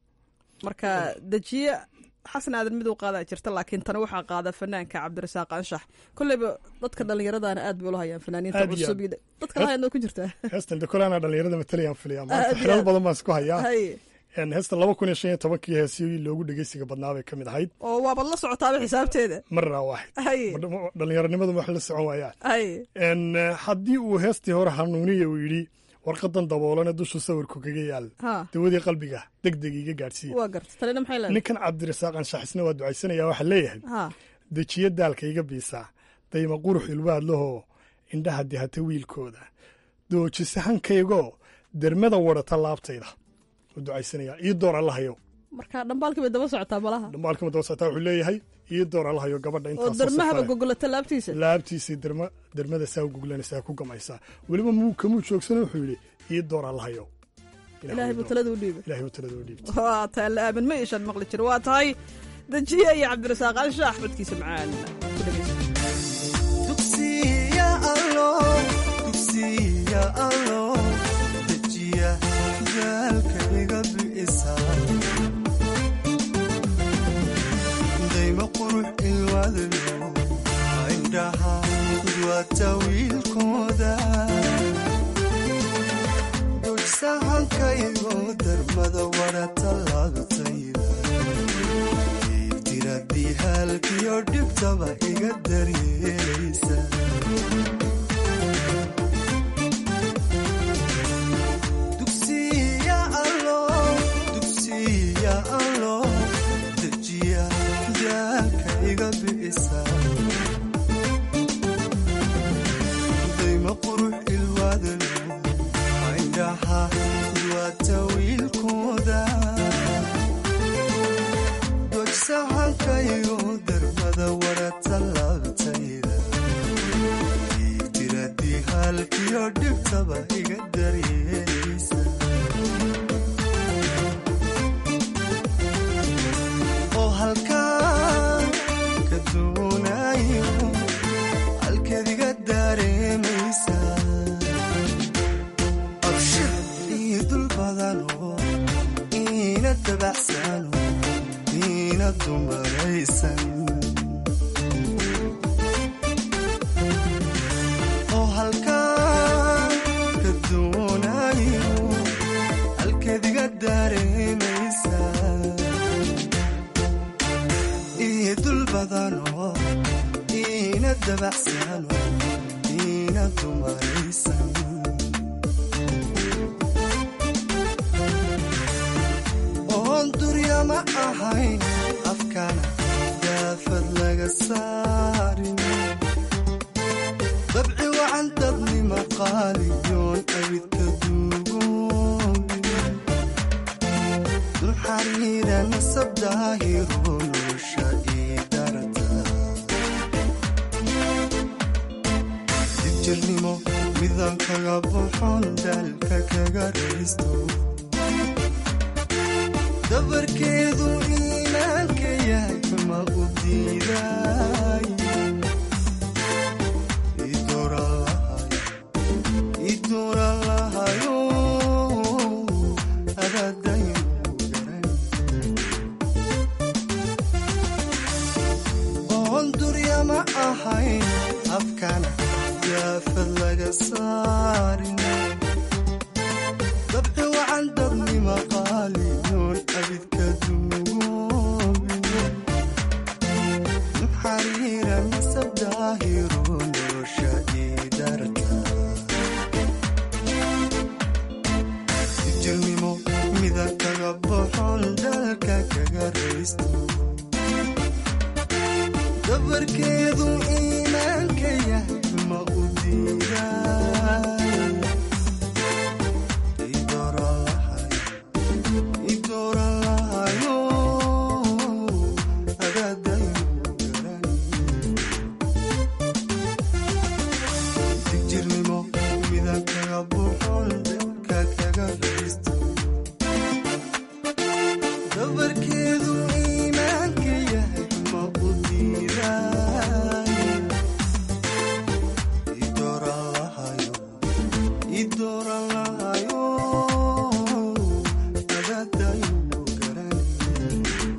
marka dejiya xasan aadan mid u qaadaa jirta laakiin tani waxaa qaada fanaanka cabdirasaaq anshax kolleyba dadka dhallinyaradana aad bay ula hayaan fanaaniinta Aad iyo cusub iyo dadka la hayaan ku jirtaa heestan de kole anaa dhallinyarada matalayaan filaya Aad maanta iyo xilal aad. badan baan isku hayaa hay En heestan laba kun iyo shan iyo tobankii heesii loogu dhegeysiga badnaa bay ka mid ahayd oo waabad la socotaaba xisaabteeda marna waaxid hay dhallinyaronimadu wax la socon waayaan hay En, eh, haddii uu heestii hore hanuuniya uu yidhi warqadan daboolane dusha sawirku kaga yaal ha dawadii qalbiga deg deg iga gaadhsiiya waa garta tanina maxay leedahay ninkan cabdirasaaq anshaxisna waa ducaysanaya waxaa leeyahay ha dejiya daalka iga biisaa dayma qurux ilwaad lahoo indhaha dihata wiilkooda doojisa hankaygoo dermada wadhata laabtayda u ducaysanaya ii door allahayo marka dhambaalkii bay daba socotaa malaha dhambaalkama daba socotaa wuxuu leeyahay ii door allahayo gabadha oo intaas darmahaba gogolata laabtiisa laabtiisii derma dermada saa u guglanaysaa ku gamaysaa weliba muu kamuu joogsana wuxuu yidhi ii door allahayo ilaahay buu talada u dhiibay ilaahay buu talada u dhiibay waa tahay la aamin ma ishan maqli jiro waa tahay dejiye iyo cabdirasaaq anshax codkiisa macaan ku dhegeysa dugsiya allo dugsiya allo dejiya jaalka iga bi'isa dayma qurux ilwaadlo indhaha udwaata wiilkooda dugsahankaygo darmada wadhata laabtayda diradii halkiyo dhibtaba iga daryeelaysa dugsiya allo dugsiya allo dejiya jaalka iga bi'isa dayma qurux ilwaadalo indhaha duwaata wiilkooda dogsahankayo darmada wadhata laabtayda diradii halkiyo dhibtaba iga daryeelaysa oo halkaan ka doonayo halkeed iga dareemaysa abshir ii dul badano iina dabacsano iina dumaraysan oo halkaan ka doonayo halkeed iga dareemaysa ii dul badano iina dabacsano iina dumaraysan oon durya ma ahayn afkana daafad laga saarin dabci wacan dadnima qaaliyoon abidka duugoobin dulxariira nasab daahiro nolosha ii darata dibjirnimo midaan kaga buxon daalka kaga raysto dabarkeedu iimaanka yahay ma u diiday idoran lahayo adadayn garan oon durya ma ahayn afkana yaafad laga saarin dabci wacan dabnima qaaliyoon abidka dabarkeedu iimaanka yahay ma u diiday idooran lahayo agaadayu digjirnimo midan kaga buuxoon ka kaga fadhiisto dabarkeedu iimaanka yahay ma u diiday idooran lahayo idooran lahayo agaadayu garanay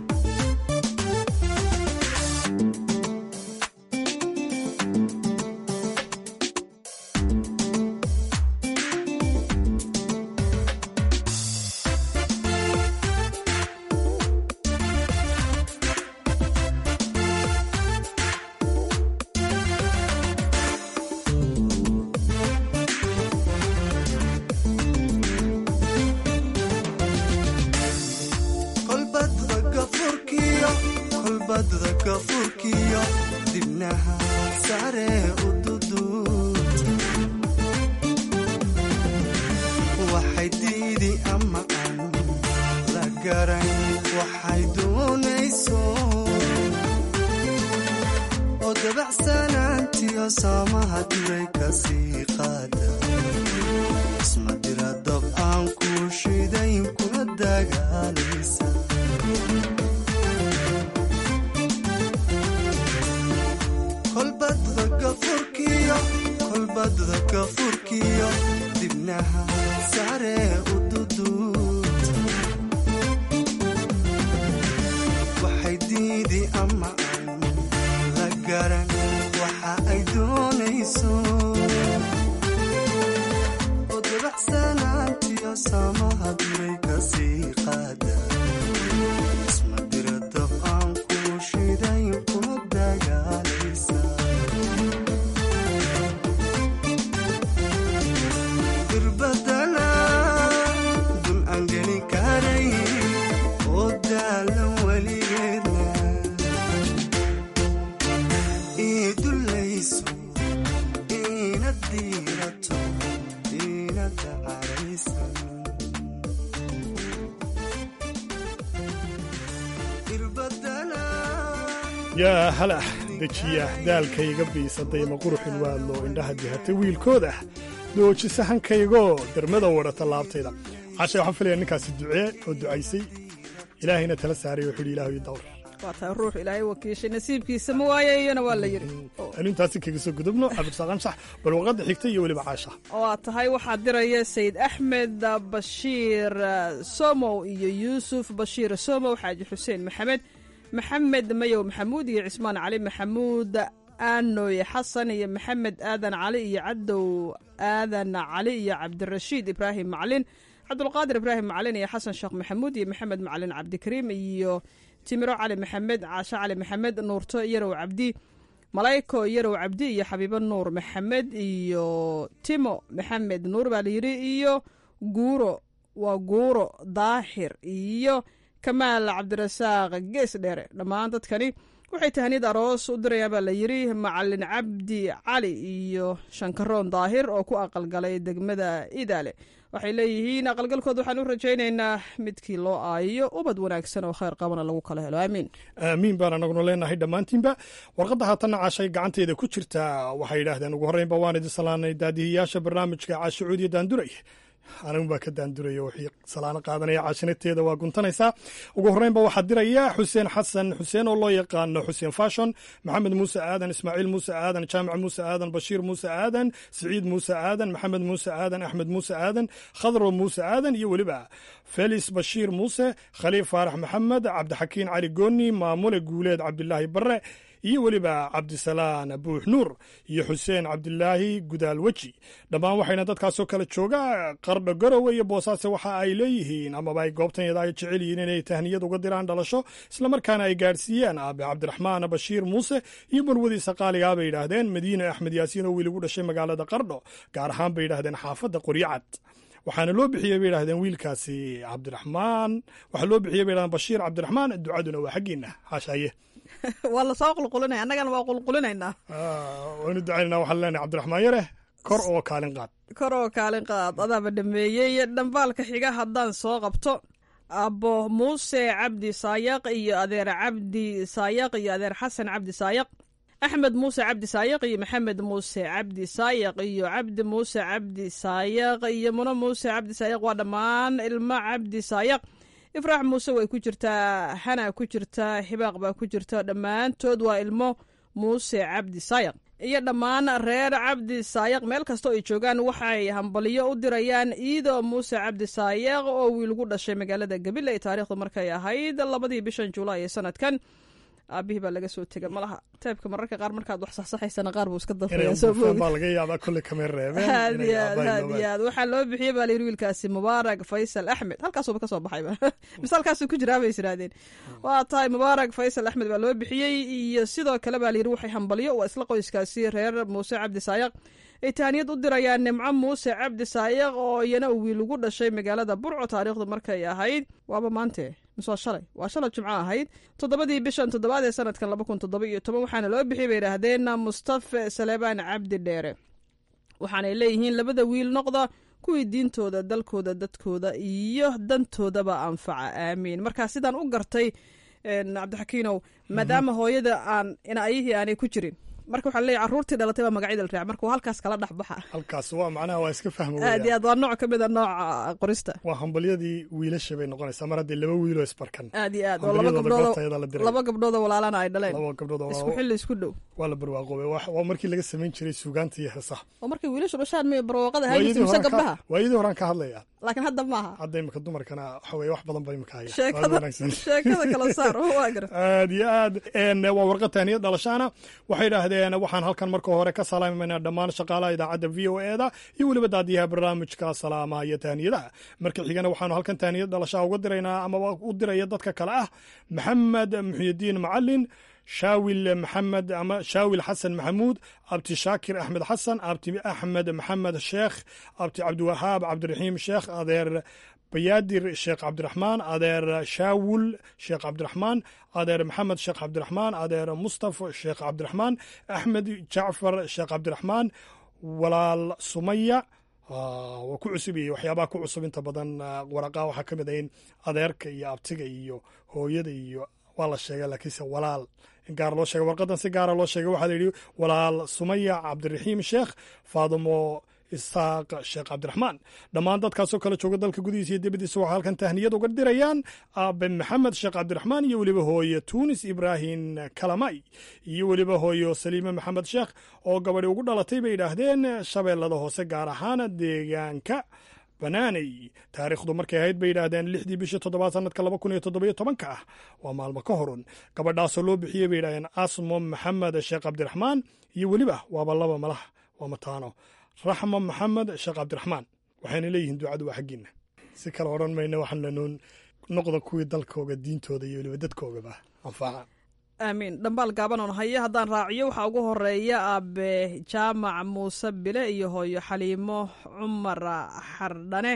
kolbadda gafurkiyo kolbadda gafurkiyo dibnaha sare u duduud waxay diidi ama aan la garan waxay doonayso oo dabacsanaantiyo saamaha duray ka sii qaada isma dira dab aan ku shidayn kuna dagaalaysa kolbadda gafurkiyo kolbadda gafurkiyo dibnaha sare u duduud waxay diidi ama aan la garan waxa ay doonayso oo dabacsanaantiyo saamaha duray ka sii qaada isma dira dab aan ku shidayn kuna dagaalaysa dirbadana dul aan geli karay oo daalan weligeedna ii dulayso iina diirato iina dacaraysan dirbadana yaa halah dejiya daalkayga biisadayma quruxin waadlo indhaha dihatay wiilkooda doojisa hankaygoo dermada wadhata laabtayda cashe waxaan filaya ninkaasi ducee oo ducaysay ilaahayna tala saaray wuxuu yidhi ilaahu ii dawr waa tahay ruux ilaahay wakiishay nasiibkiisa ma waaye iyana waa la yidhi anu intaasi kaga soo gudubno cabdirasaaq anshax bal warqadda xigta iyo weliba caasha waa tahay waxaa diraya sayid axmed bashiir somow iyo yuusuf bashiir somow xaaji xuseen maxamed maxamed mayow maxamuud iyo cismaan cali maxamuud aanoy xasan iyo maxamed aadan cali iyo cadow aadan cali iyo cabdirashiid ibraahim maclin cabdulqaadir ibraahim maclin iyo xasan sheekh maxamuud iyo maxamed maclin cabdikariim iyo timiro cali maxamed caasho cali maxamed nuurto yarow cabdi malayko yarow cabdi iyo xabiibo nuur maxamed iyo timo maxamed nuur baa layidhi iyo guuro waa guuro daahir iyo kamaal cabdirasaaq gees dheere dhammaan dadkani waxay tahaniyad aroos u dirayaan baa la yidhi macalin cabdi cali iyo shankaroon daahir oo ku aqalgalay degmada idaale waxay leeyihiin aqalgalkood waxaan u rajaynaynaa midkii loo aayo ubad wanaagsan oo khayr qabana lagu kala helo aamiin aamiin baan anaguna leenahay dhammaantiinba warqadda haatanna caashay gacanteeda ku jirta waxay yidhaahdeen ugu horreynba waan idin salaanay daadihiyaasha barnaamijka caasho cuudiya daanduray anigu baa ka daanduraya wixii salaano qaadanaya caashinateeda waa guntanaysaa ugu horreynba waxaa diraya xuseen xasan xuseen oo loo yaqaano xuseen fashon maxamed muuse aadan ismaaciil muuse aadan jaamac muuse aadan bashiir muuse aadan siciid muuse aadan maxamed muuse aadan axmed muuse aadan khadro muuse aadan iyo weliba felis bashiir muuse khaliif faarax maxamed cabdixakiin cali gooni maamule guuleed cabdilaahi barre iyo weliba cabdisalaan buux nuur iyo xuseen cabdilaahi gudaal weji dhammaan waxayna dadkaasoo kale jooga qardho garowe iyo boosaase waxa ay leeyihiin amaba ay goobtanyada ay jecel yihiin inay tahniyad uga diraan dhalasho islamarkaana ay gaadhsiiyaan aabe cabdiraxmaan bashiir muuse iyo balwadiisa qaaligaa bay yidhaahdeen madiine axmed yaasiin oo wiil ugu dhashay magaalada qardho gaar ahaan bay yidhaahdeen xaafadda qoryacad waxaana loo bixiyey bay yidhahdeen wiilkaasi cabdiraxmaan waxaa loo bixiyey bay yidhahdeen bashiir cabdiraxmaan ducaduna waa xaggiina xaashaaye waa lasoo qulqulinaya annagana waa qulqulinaynaa waynu ducaynanaa waxaan leenahay cabdiraxmaan yare kor oo kaalin qaad kor oo kaalin qaad adaaba dhameeyey dhambaalka xiga haddaan soo qabto abbo muuse cabdi saayaq iyo adeer cabdi saayaq iyo adeer xasan cabdi saayaq axmed muuse cabdi saayaq iyo maxamed muuse cabdi saayaq iyo cabdi muuse cabdi saayaq iyo muno muuse cabdi saayaq waa dhammaan ilmo cabdi saayaq ifraax muuse way ku jirtaa hana ku jirtaa xibaaq baa ku jirta dhammaantood waa ilmo muuse cabdi saayaq iyo dhammaan reer cabdi saayaq meel kastoo ay joogaan waxay hambaliyo u dirayaan iido muuse cabdi saayaq oo wiilgu dhashay magaalada gabil ay taariikhdu markay ahayd labadii bishan julaay ee sanadkan aabihii baa laga soo tega malaha teebka mararka qaar markaad wax saxsaxaysana qaar buu iska baa laga yaabaa kolley kamay reebeen aad iyo aad aad iyo aad waxaa loo bixiyey baa layidhi wiilkaasi mubaarak faysal axmed halkaasuba ka soo baxayba mise halkaasuu ku jiraa bay isiraadeen waa tahay mubaarak faysal axmed baa loo bixiyey iyo sidoo kale baa layidhi waxay hambaliyo waa isla qoyskaasi reer muuse cabdi saayaq ay tahaniyad u dirayaan nimco muuse cabdi saayaq oo iyana uu wiil ugu dhashay magaalada burco taariikhdu markay ahayd waaba maante mise waa shalay waa shalay jimco ahayd toddobadii bishan toddobaad ee sanadkan laba kun toddoba iyo toban waxaana loo bixiyay bay idhaahdeen mustafa saleebaan cabdi dheere waxaanay leeyihiin labada wiil noqda kuwii diintooda dalkooda dadkooda iyo dantoodaba anfaca aamiin markaa sidaan u gartay cabdixakiinow maadaama hooyada aan inayihii aanay ku jirin marka waxaa leeyahy carruurtii dhalatay baa magacyada la raac marka waa halkaas kala dhex baxa halkaas waa macnaha waa iska fahma aad iyo aad waa nooc ka mid a nooca qorista waa hambalyadii wiilasha bay noqonaysaa mar haddii laba wiiloo isbarkan aad iyo aad oo laba gabdhood laba gabdhoodoo walaalana ay dhaleen laba gabdhood isku xilli isku dhow waa la barwaaqoobay waa markii laga samayn jiray suugaanta iyo heesaha oo markay wiilashu dhashaan mi barwaaqada haajirta mise gabdhaha waayadii horaan ka hadlaya laakiin hadda maaha hadda imika dumarkana waxa weye wax badan ba imika haya sheekada kala saar waa gar aad iyo aad waa warqad tahniyad dhalashaana waxay idhaahdeen waxaan halkan marka hore ka salaamaynaa dhammaan shaqaalaha idaacadda v o e da iyo weliba daadiyaha barnaamijka salaamaha iyo tahniyadaha marka xigana waxaanu halkan tahniyad dhalashaha uga diraynaa amaba u diraya dadka kale ah maxamed muxyidiin macalin shaawil maxamed ama shaawil xasan maxamuud abti shaakir axmed xasan abti axmed maxamed sheekh abti cabdiwahaab cabdiraxiim sheekh adeer bayaadir sheekh cabdiraxmaan adeer shaawul sheekh cabdiraxmaan adeer maxamed sheekh cabdiraxmaan adeer mustafa sheekh cabdiraxmaan axmed jacfar sheekh cabdiraxmaan walaal sumaya waa ku cusub iyo waxyaabaha ku cusub inta badan waraqaa waxaa ka mid ah in adeerka iyo abtiga iyo hooyada iyo waa la sheega laakiinse walaal in gaar loo sheega warqadan si gaara loo sheegay waxaa la yidhi walaal sumaya cabdiraxiim sheekh faadimo isaaq sheekh cabdiraxmaan dhammaan dadkaasoo kale jooga dalka gudihiisa iyo dibadiisa waxaa halkan tahniyad uga dirayaan aabe maxamed sheekh cabdiraxmaan iyo weliba hooye tuunis ibraahim kalamay iyo weliba hooyo saliime maxamed sheekh oo gabadhi ugu dhalatay bay yidhaahdeen shabeellada hoose gaar ahaan deegaanka banaaney taariikhdu markay ahayd bay yidhaahdeen lixdii bishii toddobaad sanadka laba kun iyo toddobiyo tobanka ah waa maalmo ka horun gabadhaasoo loo bixiyey bay yidhahdeen asmo maxamed sheekh cabdiraxmaan iyo weliba waaba laba malah waa mataano raxmo maxamed sheekh cabdiraxmaan waxayna leeyihiin ducadu waa xaggiina si kale odhan mayna waxaan lanoon noqda kuwii dalkooga diintooda iyo weliba dadkoogaba anfaca aamiin dhambaal gaaban oon hayo haddaan raaciyo waxaa ugu horeeya aabe jaamac muuse bile iyo hooyo xaliimo cumar xardhane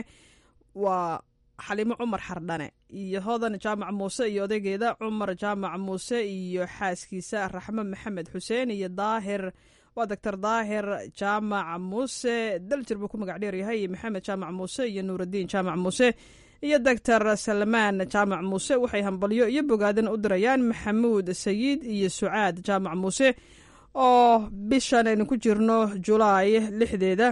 waa xaliimo cumar xardhane iyo hodan jaamac muuse iyo odaygeeda cumar jaamac muuse iyo xaaskiisa raxmo maxamed xuseen iyo daahir waa doctor daahir jaamac muuse daljir buu ku magac dheeryahay iyo maxamed jaamac muuse iyo nuuraddiin jaamac muuse iyo doctor salmaan jaamac muuse waxay hambalyo iyo bogaadan u dirayaan maxamuud sayid iyo sucaad jaamac muuse oo bishan aynu ku jirno julaay lixdeeda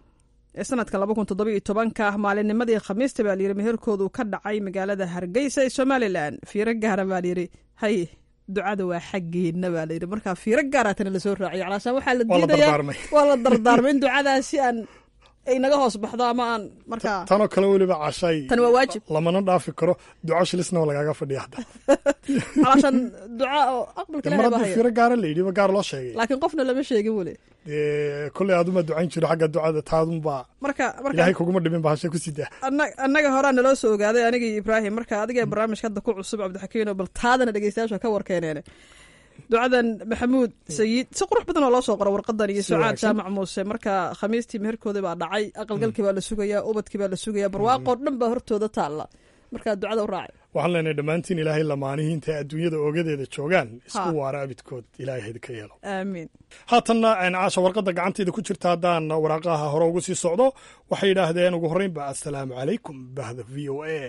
ee sanadka laba kun toddoba iyo tobanka maalinnimadii khamiista baa layidhi meherkoodu ka dhacay magaalada hargeysa ee somalilan fiiro gaara baa layidhi hay ducada waa xaggeena baa layidhi markaa fiiro gaaraatana lasoo raaciyo calaashaan waxaa la diidayaa waa la dardaarmay in ducadaasi aan ay naga hoos baxdo ama aan markaa tanoo kale weliba cashay tan waa waajib lamana dhaafi karo duco shilisna oo lagaaga fadhiya hadda calaashaan duca oo aqbalka mar ilahay baa haddii haya fiiro gaara la yidhi ba gaar loo sheegay laakiin qofna lama sheegin weli dee kolley aaduma ducayn jiro xagga ducada taadunbaa marka marka ilaahay kuguma dhimin ba hashe ku sidaa anna- annaga horaa naloo soo ogaaday aniga iyo ibraahim marka adiga barnaamijka hadda ku cusub cabdixakiino bal taadana dhegeystayaasha ka warkeeneene ducadan maxamuud sayid si qurux badan oo loo soo qoro warqadan iyo Si sucaad wanaagsan. jaamac muuse marka khamiistii meherkoodii baa dhacay aqalgalkii baa la sugayaa ubadkii baa la sugayaa barwaaqoo dhan baa hortooda taalla marka ducada u raaci waxaan leenahay dhammaantiin ilaahay lamaanihii intay adduunyada oogadeeda joogaan isku Ha. waara abidkood ilaahay haydka yeelo aamiin haatanna een, caasha warqadda gacantayda ku jirta haddaan waraaqaha hore ugu sii socdo waxay yidhaahdeen ugu horreynba assalaamu calaykum bahda v o a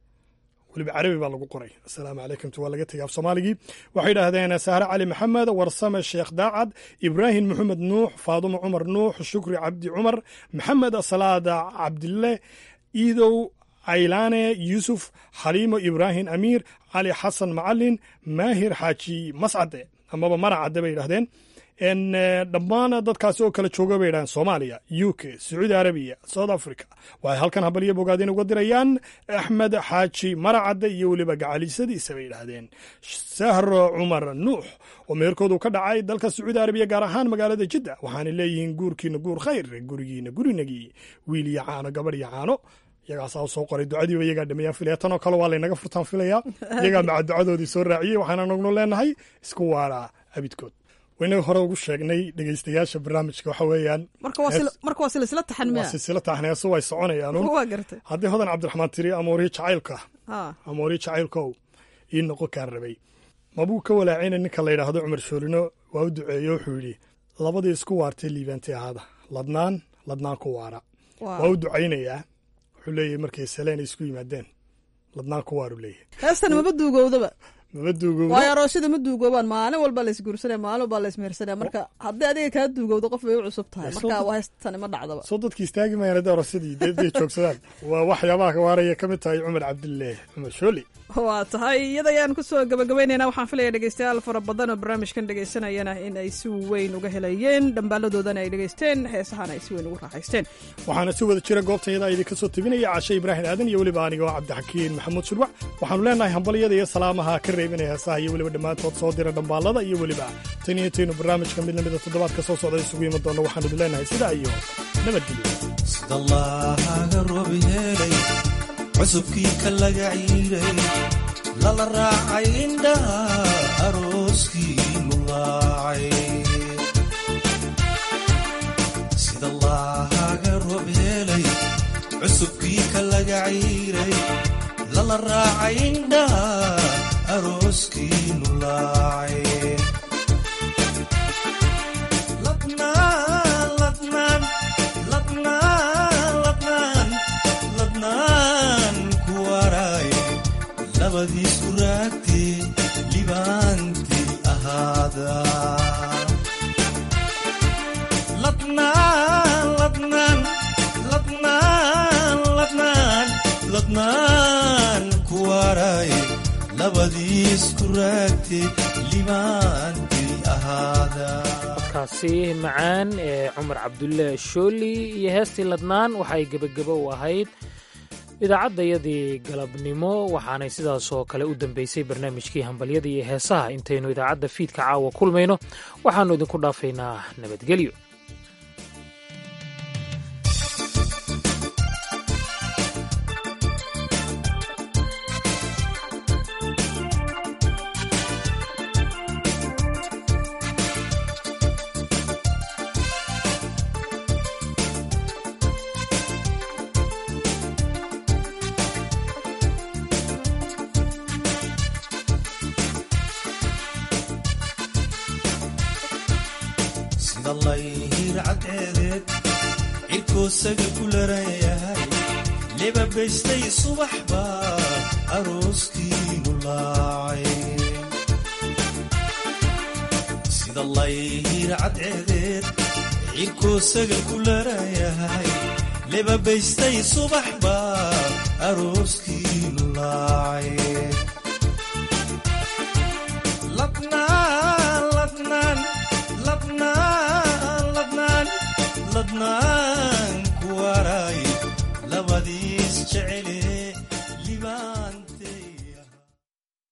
weliba carabi baa lagu qoray assalaamu calaykumtu waa laga tegay af soomaaligii waxay yidhaahdeen sahre cali maxamed warsame sheekh daacad ibraahim maxamed nuux faadumo cumar nuux shukri cabdi cumar maxamed salaada cabdille iidow aylaane yuusuf xaliimo ibraahim amiir cali xasan macalin maahir xaaji mascade amaba maracade bay yidhahdeen En, eh, dhammaan dadkaasi oo kala jooga bay yidhahdeen soomaaliya u k sacuudi arabiya south africa waxay halkan habaliyo bogaadin uga dirayaan axmed xaaji maracadde iyo weliba gacalisadiisa bay yidhaahdeen sahro cumar nuux oo meherkoodu ka dhacay dalka sacuudi arabiya gaar ahaan magaalada jidda waxaana leeyihiin guurkiina guur khayr gurigiina gurinagii wiil iyo caano gabadh iyo caano iyagaasaa u soo qoray ducadiiba iyagaa dhameeyaan filaya tanoo kale waa laynaga furtaan filaya iyagaa maca ducadoodii soo raaciyey waxaana nagnu leenahay isku waaraa abidkood waynaga hore ugu sheegnay dhegeystayaasha barnaamijka waxa weeyaan marka waa sil- marka waa silsila taxan waa miya silsila taxneeso way soconayaan waa gartay haddii hodan cabdiraxmaan tiri amoorihi jacaylka ha amoorihi jacaylkow ii noqon kaan rabay mabuu ka walaacina ninka la yidhaahdo cumar shoolino waa u duceeye wuxuu yidhi labadii isku waartay liibaantay ahaada ladnaan ladnaan ku waara Waa. waa u ducaynayaa wuxuu leeyahay markay saleen ay isku yimaadeen ladnaan ku waaru leeyahay heestan maba duugowdaba maba duugowdo waayo aroosyada ma duugoobaan maalin walba la isguursanaya maalin walba la ismehersanaya marka haddii adiga kaa duugowdo qof bay u cusub tahay Soo marka dad- waa heestani ma dhacdaba soo dadki istaagi mayaan haddii aroosadii deeday joogsadaan waa waxyaabaha ka waaraya ka mid tahay cumar cabdille cumar shooli waa tahay iyada ayaan kusoo gabagabaynaynaa waxaan filaya dhegeystayaal fara badan oo barnaamijkan dhegeysanayana in ay si weyn uga helayeen dhambaaladoodana ay dhegeysteen heesahana ay si weyn ugu raaxaysteen waxaana si wada jira goobtayada idinka soo tebinaya cashe ibraahim aadan iyo weliba aniga oo cabdixakiin maxamuud shurwac waxaanu leenahay hambalyada iyo salaamaha ka reebinaya heesaha iyo weliba dhammaantood soo dira dhambaalada iyo weliba tan iyo intaynu barnaamijka mid lamida toddobaadka soo socda isugu iman doonno waxaanu idin leenahay sidaa iyo nabadgelyo sidallaahaga roob helay cusubkii ka laga ciiray lala raacay indhaha arooskii lulaacay sidallaahaga roob helay cusubkii ka laga ciiray lala raacay indhaha arooskii lulaacay ladnaan ladnaan ladnaan ladnaan ladnaan ku waaraay labadiisku raagtee libaantii ahaada ladnaan ladnaan ladnaan ladnaan ladnaan ku waaraay labadiisku raagtee libaantii ahaada kaasi macaan ee cumar cabdulle shooli iyo heestii ladnaan waxay gebagabo u ahayd idaacaddayadii galabnimo waxaanay sidaasoo kale u dambeysay barnaamijkii hambalyada iyo heesaha intaynu idaacadda fiidka caawa kulmayno waxaannu idinku dhaafaynaa nabadgelyo sida layhir cadceedeed cirkoosaga ku laran yahay lebabaystay subax baa arooskiinu laacay sida layhir cadceedeed cirkoosaga ku laran yahay lebabaystay subax baa arooskiinu laacay